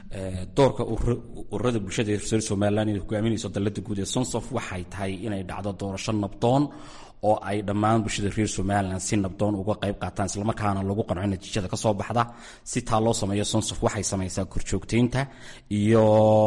doorka ururada bulshada reer somalilan inay hogaaminayso dalada guud ee sonsof waxay tahay inay dhacdo doorasho nabdoon oo ay dhammaan bulshada reer somalilan si nabdoon uga qayb qaataan islamarkaana lagu qanco natiijada ka soo baxda si taa loo sameeyo sonsof waxay samaysaa korjoogteynta iyo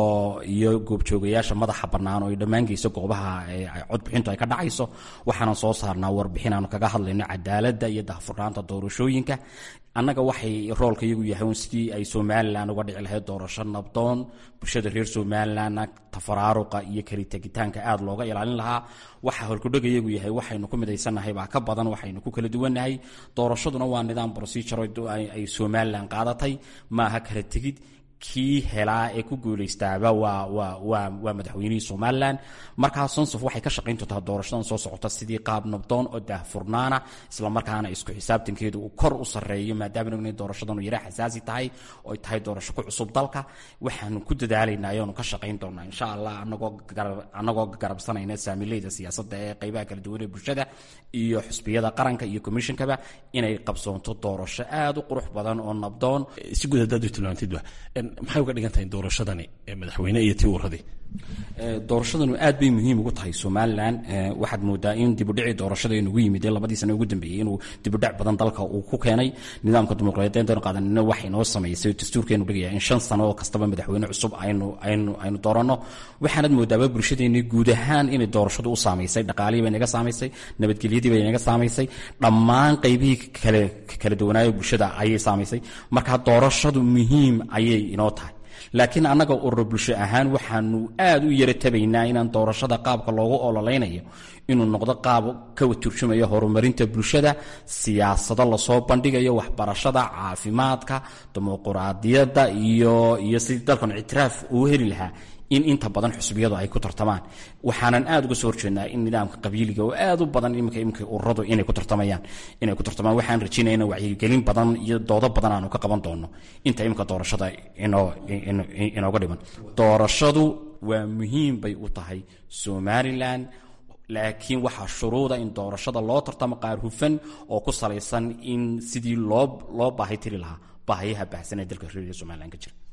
iyo goobjoogayaasha madaxa bannaan oo ay dhammaan geyso goobaha codbixintu ay ka dhacayso waxaanan soo saarnaa warbixin aanu kaga hadlayno cadaaladda iyo dahfurnaanta doorashooyinka annaga waxay roolka iyagu yahay un sidii ay somalilan uga dhici lahayd doorasho nabdoon bulshada reer somalilanna tafaraaruqa iyo kalitegitaanka aada looga ilaalin lahaa waxa holkudhaga iyagu yahay waxaynu ku midaysannahay baa ka badan waxaynu ku kala duwannahay doorashaduna waa nidaam procedure ay somalilan qaadatay maaha kala tegid kii helaa ee ku guulaystaaba waa waa waa waa madaxweynihii somalilan markaa sonsof waxay ka shaqayn doontaa doorashadan soo socota sidii qaab nabdoon oo daahfurnaana islamarkaana isku xisaabtankeedu uu kor u sarreeyo maadaama ogna doorashadanu yara xasaasi tahay oo ay tahay doorasho ku cusub dalka waxaanu ku dadaalaynaa ayaanu ka shaqayn doonaa insha allah anagoo anagoo garabsanayna saamileyda siyaasadda ee qaybaha kala duwan ee bulshada iyo xusbiyada qaranka iyo commishonkaba inay qabsoonto doorasho aada u qurux badan oo nabdoon si guud haddaad u tilmaantidba maxay uga dhigan tahay doorashadani madaxweyne iyo tii uradii doorashadanu aad bay muhiim ugu tahay somalilan waxaad moodaa in dibudhicii doorashada inugu yimid ee labadii sane ugu dambeeyey inuu dibudhac badan dalka uu ku keenay nidaamka dimuqraadiyadeenu qaadanina waxay noo samaysay dastuurkeenu dhigaya in shan sano oo kastaba madaxweyne cusub aynu aynu aynu dooranno waxaanad moodaaba bulshadeeni guud ahaan inay doorashadu u saamaysay dhaqaalihii bay naga saamaysay nabadgelyadii bay naga saamaysay dhammaan qaybihii kale kala duwanaayo bulshada ayay saamaysay marka doorashadu muhiim ayay inoo tahay laakiin annaga urur bulsho ahaan waxaanu aad u yara tabaynaa inaan doorashada qaabka loogu ololaynayo inuu noqdo qaab ka turjumaya horumarinta bulshada siyaasado lasoo bandhigayo waxbarashada caafimaadka dimuquraadiyadda iyo iyo sidii dalkan ictiraaf uu heli lahaa in inta badan xusbiyadu ay ku tartamaan waxaanan aada uga soo horjeednaa in nidaamka qabiiliga oo aad u badan imika imika ururadu inay ku tartamayaan inay ku tartamaan waxaan rajaynaya in wacyigelin badan iyo doodo badan aanu ka qaban doono inta imika doorashada inoo inooga dhiman doorashadu waa muhiim bay u tahay somalilan laakiin waxaa shuruuda in doorashada loo tartamo qaar hufan oo ku salaysan in sidii loo loo baahi tiri lahaa baahiyaha baahsan ee dalka reerka somalilan ka jira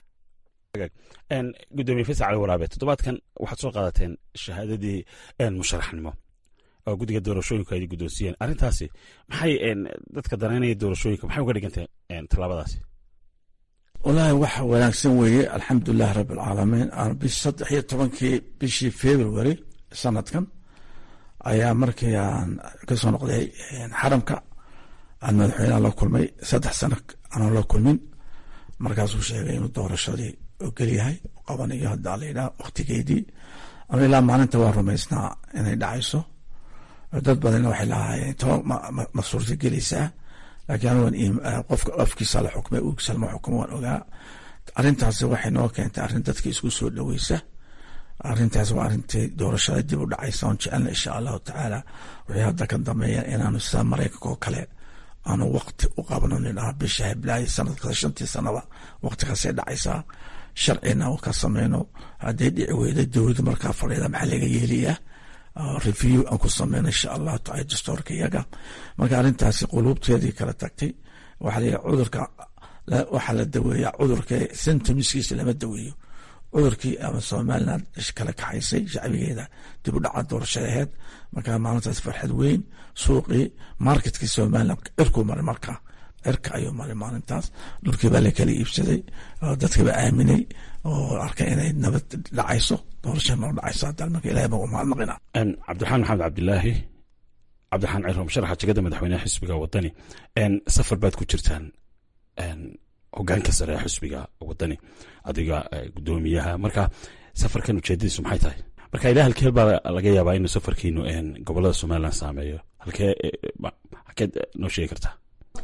gudoomiye faysal cali waraabe toddobaadkan waxaad soo qaadateen shahaadadii musharaxnimo oo guddiga doorashooyinku ay guddoonsiiyeen arrintaasi maxay dadka danaynaya doorashooyinka maxay uga dhigantay tallaabadaasi wallaahi wax wanaagsan weeye alxamdulilah rabbi alcaalamiin bish saddex iyo tobankii bishii february sanadkan ayaa markii aan ka soo noqday xaramka aan madaxweyneha la kulmay saddex sano aanan la kulmin markaasuu sheegay inuu doorashadii ogolyahay qabanayo hadda layidhaha waktigeedii ama ilaa maalinta waa rumaysnaa inay dhacayso dad badanna waxay lahaayeen to ma suurta gelaysaa laakiin anugan qofka afkiisa la xukmay ugiisa lama xukumo waan ogaa arrintaasi waxay noo keentay arrin dadka isku soo dhoweysa arrintaas waa arrintii doorashada dib u dhacaysa oon jecelna insha allahu tacaala wixii hadda ka dambeeya inaanu sida maraykanka oo kale aanu wakti u qabno nidhaha bisha heblaayo sanadkasta shantii sanaba waktigaasay dhacaysaa sharcina u ka sameyno hadday dhici weyda dowladda markaa fadhiida maxaa laga yeelayaa review aan ku sameyno insha allahu taala dastoorka iyaga marka arrintaasi quluubteedii kala tagtay waxaa la cudurka waxaa la daweeyaa cudurka symptomskiisa lama daweeyo cudurkii ama somaliland kala kaxaysay shacbigeeda dib u dhaca doorashada aheyd markaa maalintaas farxad weyn suuqii marketkii somaliland cirkuu maray markaa cirka ayuu maray maalintaas dhulkii baa la kala iibsaday dadkii baa aaminay oo arkay inay nabad dhacayso doorasha noo dhacayso hadda marka ilahay baa umahadnaqina cabdiraxmaan maxamed cabdilaahi cabdiraxmaan ciroom sharaxa jegada madaxweyneha xisbiga wadani safar baad ku jirtaan hogaanka sare ee xisbiga wadani adiga gudoomiyaha marka safarkan ujeedadiisu maxay tahay marka ilaa halkee baa laga yaabaa inuu safarkiinu gobolada somalilan saameeyo halkee halkeed noo sheegi kartaa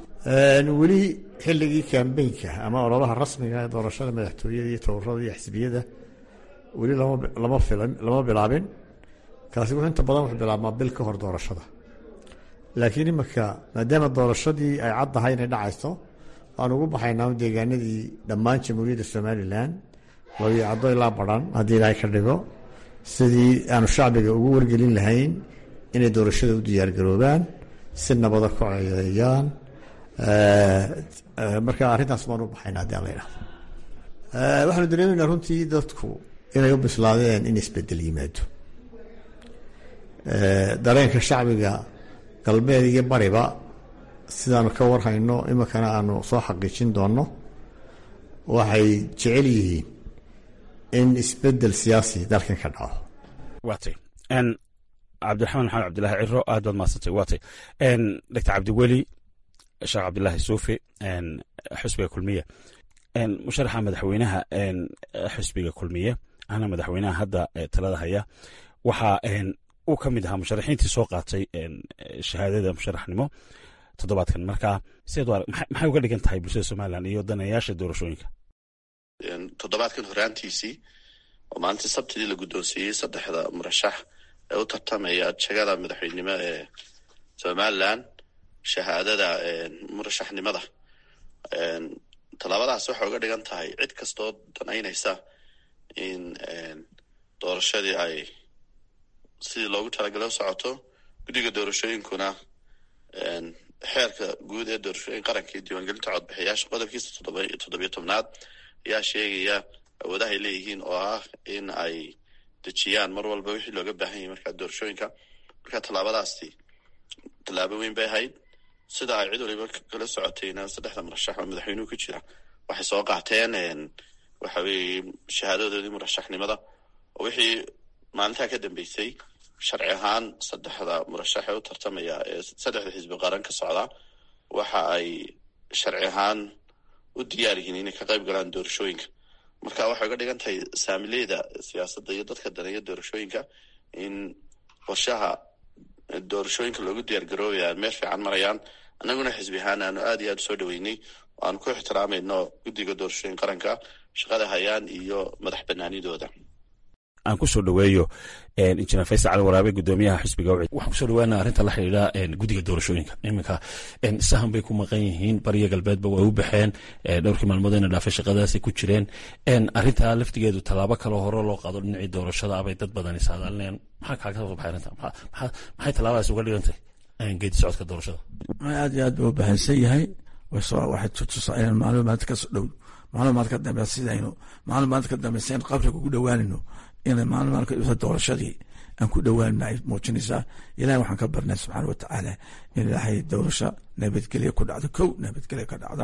weli xilligii kambeynka ama ololaha rasmiga ee doorashada madaxtooyada iyo towrada iyo xisbiyada weli lama lama bilaabin kaasi wuxuu inta badan wuxuu bilaabmaa bil ka hor doorashada laakiin imika maadaama doorashadii ay caddahay inay dhacayso waan ugu baxaynaa deegaanadii dhammaan jamhuuriyadda somalilan labiyo caddo ilaa badhan haddii ilaahay ka dhigo sidii aanu shacbiga ugu wargelin lahayn inay doorashada u diyaargaroobaan si nabada ku ceedeeyaan marka arrintaas baan u baxayna haddii aan la idhahdo waxaanu dareemaynaa runtii dadku inay u bislaadeen in isbedel yimaado dareenka shacbiga galbeed iyo bariba sidaanu ka warhayno iminkana aanu soo xaqiijin doonno waxay jecel yihiin in isbedel siyaasi dalkan ka dhaco waatay cabdiraxmaan maxamed cabdilaahi ciro aad baad mahadsantay waatay doctor cabdiweli sheekh cabdilaahi suufi xusbiga kulmiye musharaxa madaxweynaha xusbiga kulmiye ana madaxweynaha hadda talada haya waxaa uu ka mid ahaa musharaxiintii soo qaatay shahaadada musharaxnimo toddobaadkan marka sideed maxay uga dhigan tahay bulshada somalilan iyo danayaasha doorashooyinka toddobaadkan horaantiisii oo maalintii sabtidii la guddoonsiiyey saddexda murashax ee u tartamaya jagada madaxweynenimo ee somalilan shahaadada murashaxnimada tallaabadaas waxay uga dhigan tahay cid kastoo danaynaysa in doorashadii ay sidii loogu talagalay u socoto guddiga doorashooyinkuna xeerka guud ee doorashooyin qaranka iyo diiwaangelinta codbixiyaasha qodobkiisa toddobiyo tobnaad ayaa sheegaya awoodaha ay leeyihiin oo ah in ay dejiyaan mar walba wixii looga baahan yahay markaa doorashooyinka marka tallaabadaasi tallaabo weyn bay ahayd sida ay cid waliba kala socotayna saddexda murashax oo madaxweynuhu ku jira waxay soo qaateen waxa weeye shahaadadoodii murashaxnimada oo wixii maalintaa ka dambeysay sharci ahaan saddexda murashax ee u tartamaya ee saddexda xisbi qaran ka socda waxa ay sharci ahaan u diyaar yihiin inay ka qayb galaan doorashooyinka marka waxay uga dhigan tahay saamileyda siyaasadda iyo dadka daneeya doorashooyinka in qorshaha doorashooyinka loogu diyaar garoobaya meel fiican marayaan annaguna xisbi ahaan aanu aad iyo aad usoo dhaweynay aanu ku ixtiraamayno guddiga doorashooyin qaranka shaqada hayaan iyo madax banaanidooda aan kusoo dhaweeyo injineer faysal cali waraabe gudoomiyaha xisbiga wcid waxaan kusoo dhawaana arrinta la xidhiidha guddiga doorashooyinka iminka sahan bay ku maqan yihiin bariya galbeedba way u baxeen dhowrkii maalmood ina dhaafay shaqadaasay ku jireen arrintaa laftigeedu tallaabo kaloo hore loo qaado dhinacii doorashada abay dad badan ishaadaalinayaan maxaa kaaga soo baxay arrinta maxay tallaabadaas uga dhigantay geedi socodka doorashada aad iyo aad buu u bahansan yahay waxay tutusaa inaan macluumaad ka soo dhow macluumaad ka dambe sidaynu macluumaad ka dambe sidaynu qabriga ugu dhowaanayno inay maalmaalka doorashadii aan ku dhowaanina ay muujinaysaa ilahay waxaan ka barnay subxaana watacaala in ilaahay doorasho nabadgelya ku dhacdo kow nabadgelya ka dhacda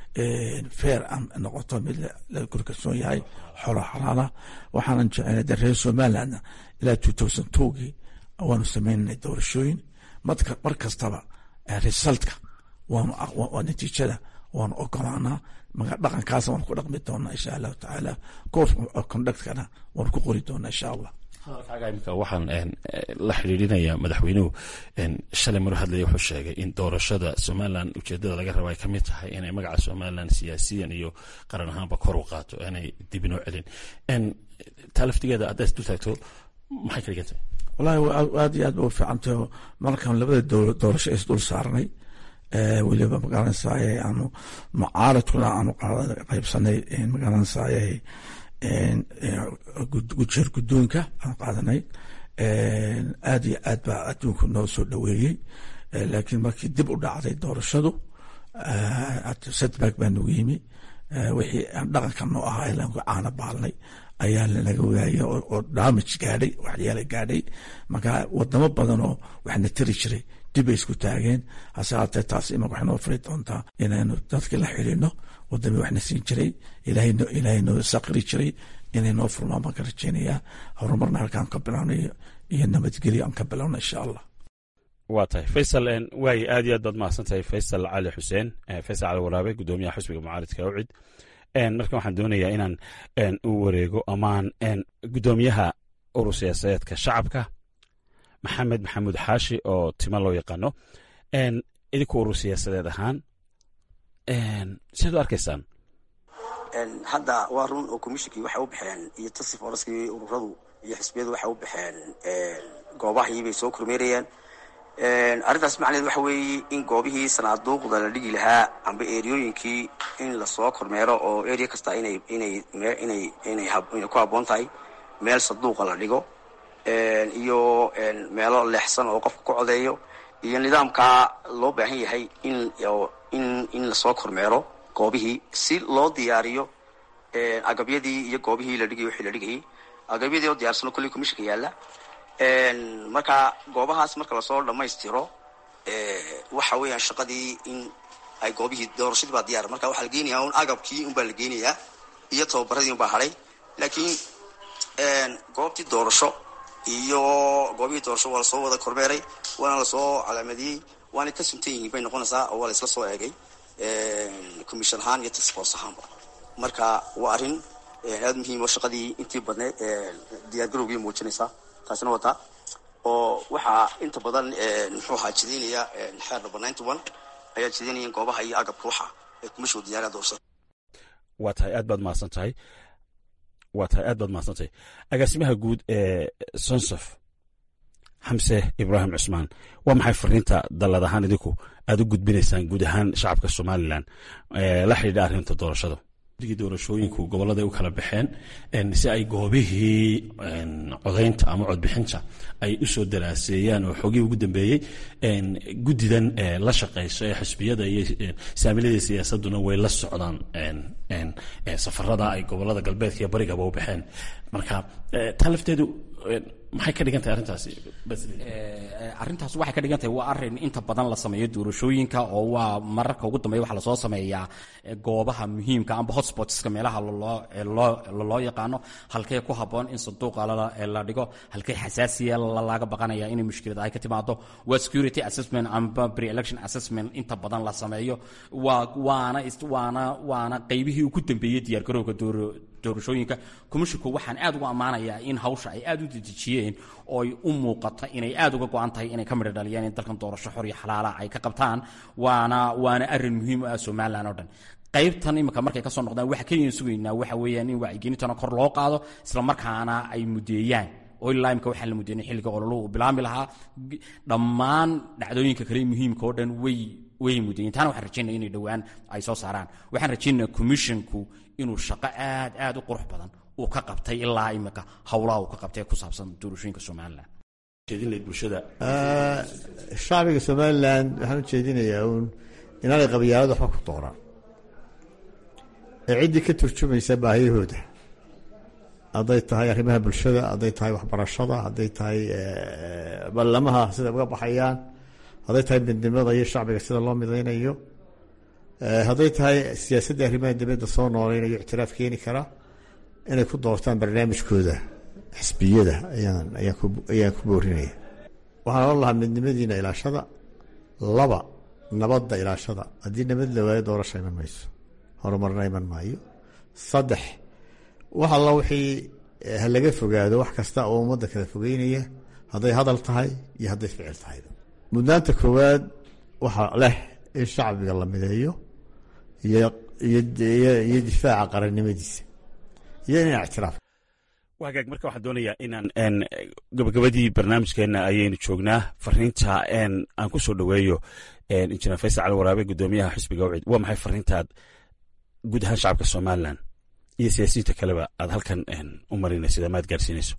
feer aan noqoto mid la korkalsoon yahay xolo xalaala waxaanan jecelnay de reer somalilandna ilaa two thousand twogii waanu sameynanay doorashooyin mar kastaba resultka waa natiijada waanu ogolaanaa maga dhaqankaas waanu ku dhaqmi doonaa insha allahu tacaala course conductkana waanu ku qori doonaa insha allah hadalkaaga imika waxaan la xidhiidhinaya madaxweynuhu shalay maru hadlaya wuxuu sheegay in doorashada somalilan ujeedada laga raba ay ka mid tahay inay magaca somalilan siyaasiyan iyo qaran ahaanba kor u qaato inay dib inoo celin taa laftigeeda haddaad isdul taagto maxay ka dhigantay wallahi aad iyo aad ba u fiicantay markaan labada doorasho is dul saarnay weliba magaranaysaay aanu mucaaradkuna aanu qaybsanay magaranaysaay jeer guddoonka aan qaadanay aad iyo aad baa adduunku noo soo dhoweeyey laakiin markii dib u dhacday doorashadu setback baa nagu yimi wixii aan dhaqanka noo ahaa ilaan ku caana baalnay ayaa lanaga waayay oo damage gaadhay waxyaala gaadhay marka wadamo badan oo waxna tiri jiray dib bay isku taageen hase haatee taas imanka waxay noo furi doontaa inaynu dadkii la xidhiino wadamii waxna siin jiray ilaahay noo saqri jiray inay noo furmaan baan ka rajeynayaa horumarna halkaan ka bilawnay iyo nabadgelyo aan ka bilowna insha allah waa tahay faysal waaye aad iyo aad baad mahadsan tahay faysal cali xuseen faysal cali waraabe gudoomiyaha xusbiga mucaaridka ucid marka waxaan doonayaa inaan u wareego amaan gudoomiyaha urur siyaasadeedka shacabka maxamed maxamuud xaashi oo tima loo yaqaano idinku urur siyaasadeed ahaan siad u arkaysaan hadda waa run oo commishinkii waxay u baxeen iyo tasif oraskii ururadu iyo xisbiyadu waxay u baxeen goobahii bay soo kormeerayaan arrintaas macnaheed waxa weeye in goobihii sanaaduuqda la dhigi lahaa amba eriyooyinkii in lasoo kormeero oo area kasta inay inay inay inay inay ku habboon tahay meel saduuqa la dhigo iyo meelo leexsan oo qofka ku codeeyo iyo nidaamkaa loo baahan yahay in in in lasoo kormeero goobihii si loo diyaariyo agabyadii iyo goobihii la dhigay wixii la dhigayay agabyadii oo diyaarsano kolley commissionka yaalla marka goobahaas marka lasoo dhammaystiro waxa weeyaan shaqadii in ay goobihii doorashadii baa diyaar marka waxaa la geenayaa un agabkii unbaa la geenayaa iyo tababaradii unbaa hadhay laakiin goobtii doorasho iyo goobihii doorasho waa lasoo wada kormeeray waana lasoo calaamadiyey waana ka suntan yihiin bay noqonaysaa oo waa la isla soo eegay commission ahaan iyo taxforce ahaanba marka waa arrin aada muhiim oo shaqadii intii badneed diyaargarowgii muujinaysaa taasina wataa oo waxaa inta badan muxuu ahaa jidaynaya xeer number ninety one ayaa jidaynaya in goobaha iyo agabka waxa ay kumashuu diyaariya doorashada waa tahay aad baad mahadsan tahay waa tahay aad baad mahadsan tahay agaasimaha guud ee sonsof xamse ibraahim cusmaan waa maxay fariinta dallad ahaan idinku aad u gudbinaysaan guud ahaan shacabka somalilan la xidhiidha arrinta doorashada doorashooyinku gobolada u kala baxeen si ay goobihii codaynta ama codbixinta ay usoo daraaseeyaan oo xogii ugu dambeeyey guddidan la shaqeyso ee xisbiyada iyo saamilada siyaasaduna way la socdaan safarada ay gobolada galbeedka iyo barigaba u baxeen marka taa lafteedu maxay ka dhigan tahay arrintaasi arrintaas waxay ka dhigan tahay waa arrin inta badan la sameeyo doorashooyinka oo waa mararka ugu dambeya waxaa lasoo sameeyaa goobaha muhiimka amba hotspotska meelaha loo yaqaano halkee ku habboon in sanduuqa la dhigo halkee xasaasiya laga baqanaya inay mushkilad ay ka timaado waa security assessment amba pre-election assessment inta badan la sameeyo waa waana waana waana qaybihii ugu dambeeyey diyaargarowga doorashooyinka komishinku waxaan aad ugu ammaanayaa in hawsha ay aad u dedejiyeen oo ay u muuqato inay aad uga go-an tahay inay ka midho dhaliyaan in dalkan doorasho xor iyo xalaala ay ka qabtaan waana waana arrin muhiim u ah somalilan oo dhan qaybtan imika markay kasoo noqdaan waxa keliyan sugaynaa waxa weeyaan in wacyigelintana kor loo qaado isla markaana ay mudeeyaan oo ilaa imika waxaan la mudeynay xilliga ololuhu uu bilaami lahaa dhammaan dhacdooyinka kale muhiimka oo dhan way way mudeeyeen taana waxaan rajaynaya inay dhowaan ay soo saaraan waxaan rajaynaya commissionku inuu shaqo aad aad u qurux badan uu ka qabtay ilaa imika howlaha uu ka qabtay ku saabsan doorashooyinka somalilan shacbiga somalilan waxaan u jeedinayaa uun inaanay qabyaalad waxba ku doonaan ee ciddii ka turjumaysa baahiyahooda hadday tahay arrimaha bulshada hadday tahay waxbarashada hadday tahay ballamaha sida uga baxayaan hadday tahay midnimada iyo shacbiga sida loo midaynayo hadday tahay siyaasadda arrimaha dibadda soo nooleynayo ictiraaf keeni kara inay ku doortaan barnaamijkooda xisbiyada ayaan ayaan ku boorinaya waxaan ohan lahaa midnimadiina ilaashada laba nabadda ilaashada haddii nabad la waayo doorasha iman mayso horumarna iman maayo saddex wax alla wixii ha laga fogaado wax kasta oo ummadda kala fogeynaya hadday hadal tahay iyo hadday ficil tahay mudnaanta koowaad waxaa leh in shacbiga la mideeyo iyo difaaca qarannimadiisa iyo in ictiraaf wagaag marka waxaan doonayaa inaan gabagabadii barnaamijkeena ayaynu joognaa fariinta aan ku soo dhoweeyo injineer faysal cali waraabe gudoomiyaha xisbiga wcid waa maxay fariintaad guud ahaan shacabka somalilan iyo siyaasiyiinta kaleba aad halkan u marinaysid ama aad gaarsiinayso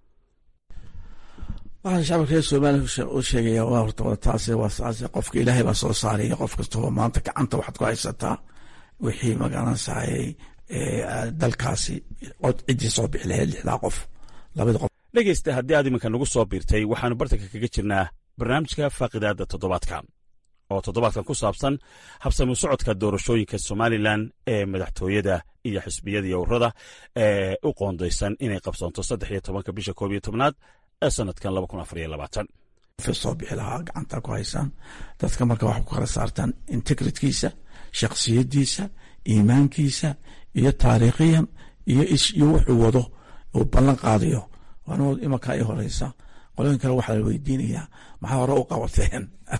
waxaan shacabka reer somaliya u sheegaya waa horta waa taasi waa saase qofka ilaahay baa soo saaraya qof kastaba maanta gacanta waxaad ku haysataa wixii magaranaysaayey dalkaasi cod ciddii soo bixi lahayd lixdaa qof labada qof dhegeysta haddii aad iminka nagu soo biirtay waxaanu bartanka kaga jirnaa barnaamijka faaqidaada toddobaadka oo toddobaadkan ku saabsan habsami socodka doorashooyinka somalilan ee madaxtooyada iyo xisbiyada iyo ururada ee u qoondaysan inay qabsoonto saddex iyo tobanka bisha koob iyo tobnaad ee sanadkan laba kun afar iyo labaatan soo bixi lahaa gacanta ku haysaan dadka marka waxay ku kala saartaan integritkiisa shaksiyadiisa iimaankiisa iyo taariikhiyan iyo iyo wuxuu wado uu ballan qaadayo waana imankaa i horeysa qolooyin kale waxaa la weydiinayaa maxaa hore u qabateen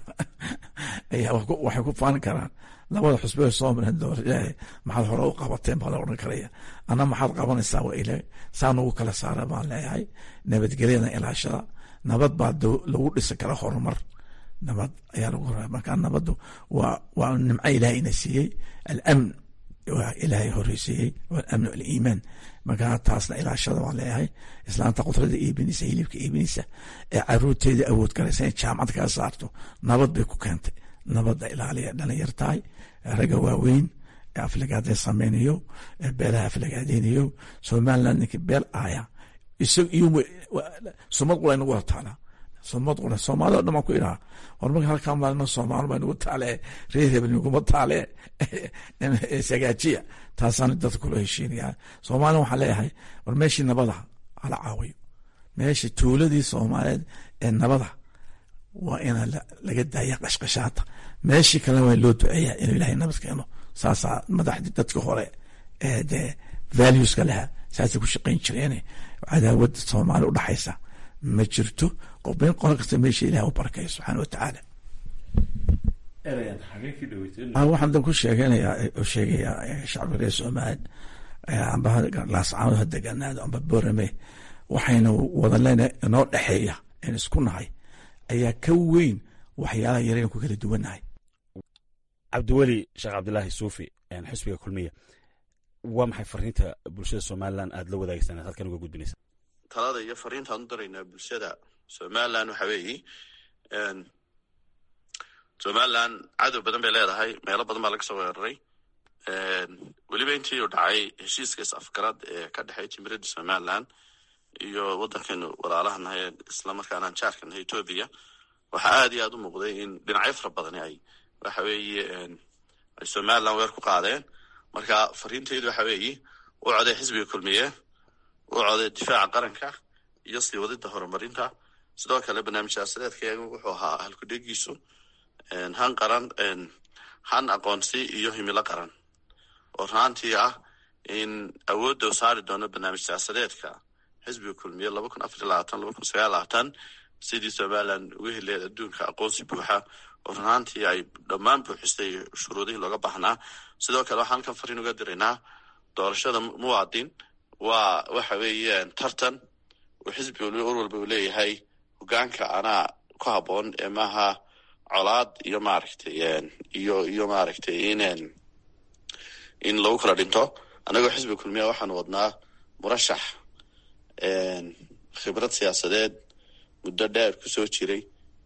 waxay ku faan karaan labada xusbe soo mareen doorashada maxaad hore u qabateen baa la odhan karaya ana maxaad qabanaysaa waa ile saa nagu kala saara baan leeyahay nabadgelyada ilaashada nabad baa lagu dhisi kara horumar nabad ayaa lagu hora marka nabaddu waa waa nimco ilaahayna siiyey alamn waa ilaahay horeysiiyey walamnu aliimaan markaa taasna ilaashada waan leeyahay islaanta qudrada iibinaysa hilibka iibinaysa ee caruurteeda awood galaysa inay jaamacad kaga saarto nabad bay ku keentay nabadda ilaaliya dhalinyar tahay ragga waaweyn ee aflagaadee sameynayo ee beelaha aflagaadeynayo somaliland ninkii beel aaya isag iyo sumad qura inagu hortaala sumad qura soomaalida o dhan baan ku idhaha war marka halkaa maalina soomaali baa nagu taale reer hebel naguma taale sagaajiya taasaan dadka kula heshiinaya soomaalina waxaan leeyahay war meeshii nabada hala caawiyo meesha tuuladii soomaaliyeed ee nabada waa ina laga daaya qashqashaata meeshii kalena waa loo duceeya inuu ilahay nabad keeno saasaa madaxdii dadka hore ee dee valueska lahaa saasay ku shaqayn jireen cadaawada soomaali udhaxaysa ma jirto qofbeyn qolo kasta meesha ilaah u barakaya subxaana watacaala waxaan dan ku sheeganaya sheegayaa shacbiga reer soomaaliya amba laascaanood ha deganaado amba borame waxayna wada leenahay inoo dhexeeya een isku nahay ayaa ka weyn waxyaalaha yaraynu ku kala duwannahay cabdiweli sheekh cabdilaahi suufi xisbiga kulmiya waa maxay fariinta bulshada somalilan aad la wadaagsan aad halkan uga gudbinaysa talada iyo fariintaan u daraynaa bulshada somalilan waxa weeye somalilan cadow badan bay leedahay meelo badan baa laga soo weeraray weliba intii uu dhacay heshiiska is-afgarad ee ka dhexeey jimiradda somalilan iyo waddankeenu walaalahanahay islamarkaana jaarkanahay etoobiya waxaa aad iyo aad u muuqday in dhinacyo fara badani ay waxa weeye ay somalilan weer ku qaadeen marka fariintaydu waxa weeye u coday xisbiga kulmiye u coday difaaca qaranka iyo sii wadida horumarinta sidoo kale barnaamij siyaasadeedkayagu wuxuu ahaa halkudhegiisu han qaran han aqoonsi iyo himilo qaran oo raantii ah in awoodda u saari doono barnaamij siyaasadeedka xisbiga kulmiye laba kun afar iyo labaatan laba kun sagaal labaatan sidii somalilan uga heleed adduunka aqoonsi buuxa oo runaantii ay dhammaan buuxisay shuruudihii looga baahnaa sidoo kale waxaan halkan fariin uga diraynaa doorashada muwaadin waa waxa weeyaan tartan uu xisbi ur walba uu leeyahay hogaanka anaa ku habboon ee maaha colaad iyo maaragtay iyo iyo maaragtay in in lagu kala dhinto annagoo xisbiga kulmiya waxaanu wadnaa murashax khibrad siyaasadeed muddo dheer ku soo jiray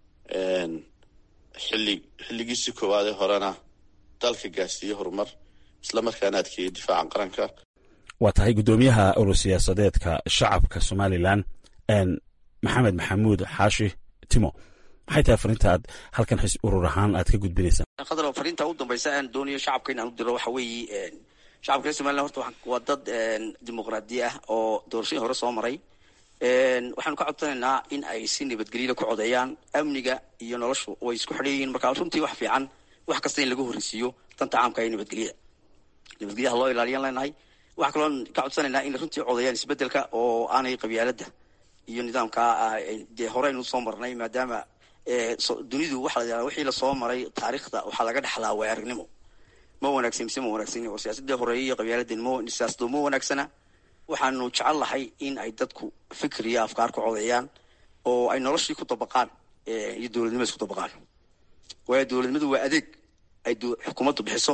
xilli xilligiisii koowaadee horena dalka gaarsiiye horumar isla markaana adkeeyey difaaca qaranka waa tahay guddoomiyaha urur siyaasadeedka shacabka somalilan maxamed maxamuud xaashi timo maxay tahay fariinta aad halkan xis urur ahaan aad ka gudbinaysaa qadar fariinta u dambaysa aan doonayo shacabka inaan u diro waxa weeye shacabka reer somaliland horta waa dad dimuqraadi ah oo doorashadii hore soo maray waxaanu ka codsanaynaa in ay si nabadgelyada ku codeeyaan amniga iyo noloshu way isku xidhan yihiin marka runtii wax fiican wax kasta in lagu horreysiiyo danta caamka iyo nabadgelyada nabadgelyaha loo ilaaliyan leenahay waxaa kaloo ka codsanaynaa in runtii codeeyaan isbedelka oo aanay qabyaaladda iyo nidaamka dee hore aynu usoo marnay maadaama dunidu waxa la yihahda wixii lasoo maray taariikhda waxaa laga dhexlaa waay aragnimo ma wanaagsan mise ma wanaagsan oo siyaasadii horeeye iyo qabyaaladin ma siyaasado ma wanaagsana waxaanu jecel lahay in ay dadku fikir iyo afkaar ku codeeyaan oo ay noloshii ku dabaqaan iyo dowladnimada isku dabaqaan waayo dowladnimadu waa adeeg ay xukuumaddu bixiso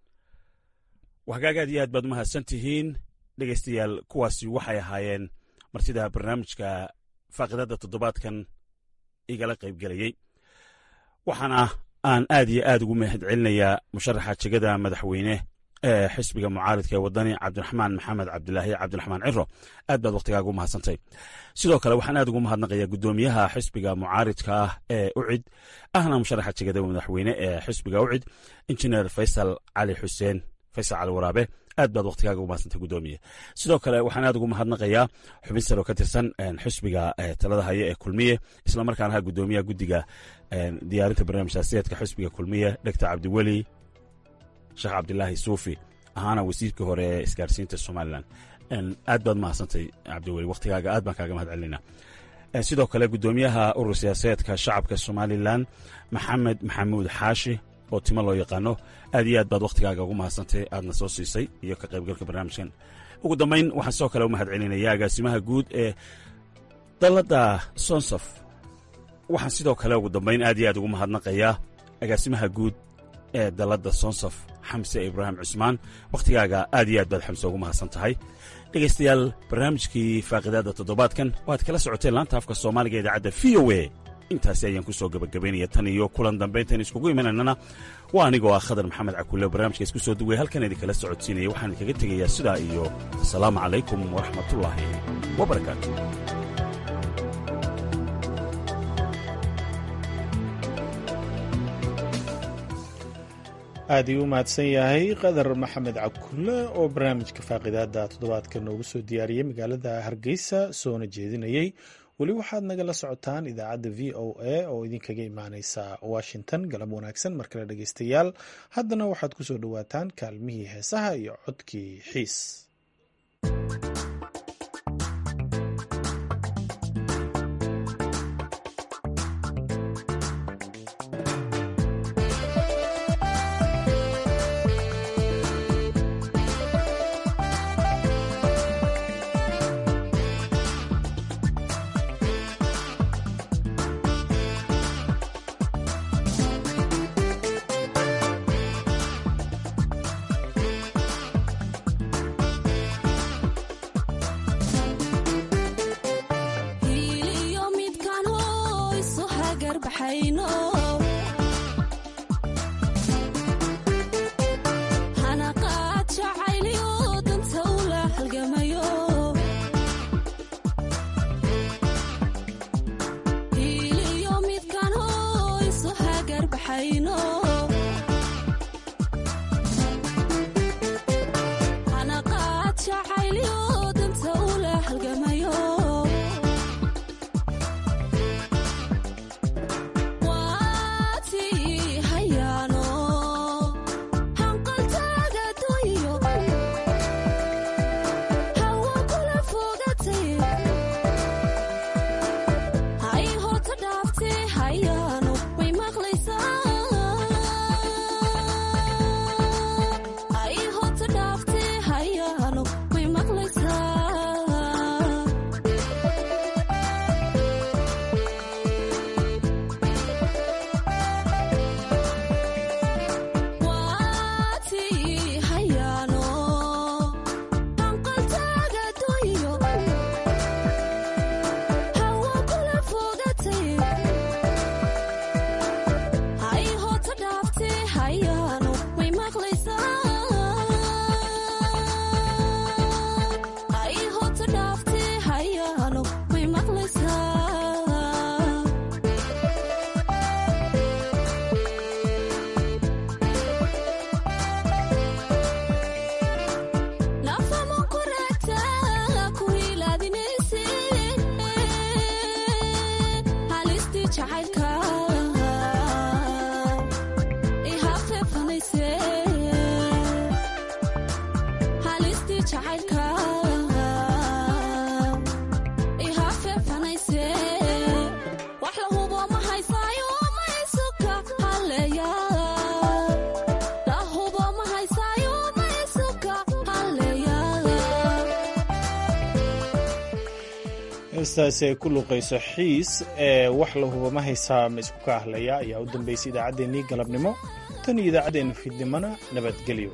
hagaag aad iyo aad baad umahadsan tihiin dhegaystayaal kuwaasi waxay ahaayeen martida barnaamijka faaqidada toddobaadkan igala qaybgelayey waxaana aan aad iyo aad ugu mahad celinayaa musharaxa jegada madaxweyne ee xisbiga mucaaridka ee wadani cabdiraxmaan maxamed cabdilaahi cabdiraxmaan ciro aad baad wakhtigaaga u mahadsantay sidoo kale waxaan aad ugu mahadnaqayaa guddoomiyaha xisbiga mucaaridka ah ee ucid ahna musharaxa jegada madaxweyne ee xisbiga ucid injineer faysal cali xuseen faysal cali waraabe aad baad wakhtigaaga ugu mahadsantay guddoomiye sidoo kale waxaan aad ugu mahadnaqayaa xubin saro ka tirsan xisbiga talada haya ee kulmiye islamarkaana ha guddoomiyaha guddiga diyaarinta barnaamij siyaasiyeedka xisbiga kulmiye dhegta cabdiweli sheekh cabdilaahi suufi ahaana wasiirkii hore ee isgaarsiinta somalilan aad baad mahadsantay cabdiweli wakhtigaaga aad baan kaaga mahad celinaa sidoo kale guddoomiyaha urur siyaasadeedka shacabka somalilan maxamed maxamuud xaashi oo timo loo yaqaano aad iyo aad baad wakhtigaaga ugu mahadsantay aadna soo siisay iyo ka qaybgalka barnaamijkan ugu dambayn waxaan sidoo kale u mahad celinaya agaasimaha guud ee dalladda sonsof waxaan sidoo kale ugu dambayn aad iyo aad ugu mahadnaqayaa agaasimaha guud ee dalladda sonsaf xamse ibraahim cusmaan wakhtigaaga aad iyo aad baad xamse ugu mahadsan tahay dhegaystayaal barnaamijkii faaqidaadda toddobaadkan waad kala socoteen laanta afka soomaaliga idaacadda v o e intaasi ayaan ku soo gebagabaynaya tan iyo kulan dambayntan iskugu imanaynana waa anigoo ah khadar maxamed cakulle barnaamijka isku soo duway halkan idinkala socodsiinaya waxaan idinkaga tegayaa sidaa iyo asalaamu calaykum waraxmatullaahi wabarakaatu aad ii u mahadsan yahay qadar maxamed cabkulle oo barnaamijka faaqidaada toddobaadka noogu soo diyaariyey magaalada hargeysa soona jeedinayey weli waxaad nagala socotaan idaacadda v o a oo idinkaga imaaneysa washington galab wanaagsan mar kale dhegeystayaal haddana waxaad ku soo dhowaataan kaalmihii heesaha iyo codkii xiis heestaasi ay ku luuqayso xiis ee wax la huba ma haysaa ma isku ka ahlaya ayaa u dambaysay idaacaddeenii galabnimo tan iyo idaacaddeenna fiidnimona nabadgelyo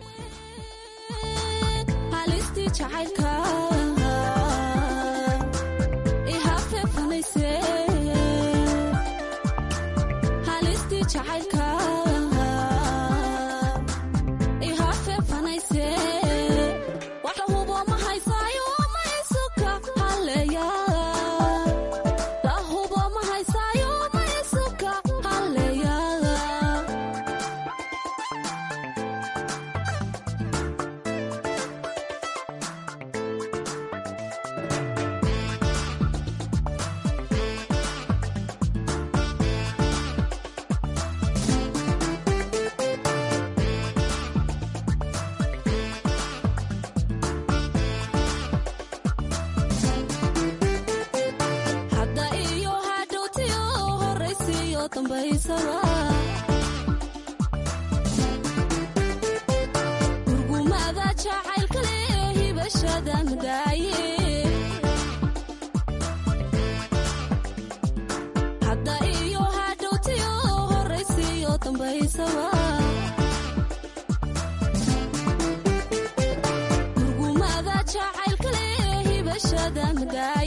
gurgumada jacaylkale hibashada mudaaye hadda iyo hadhowtiyo horaysiyo dambaysaba hibashada madaay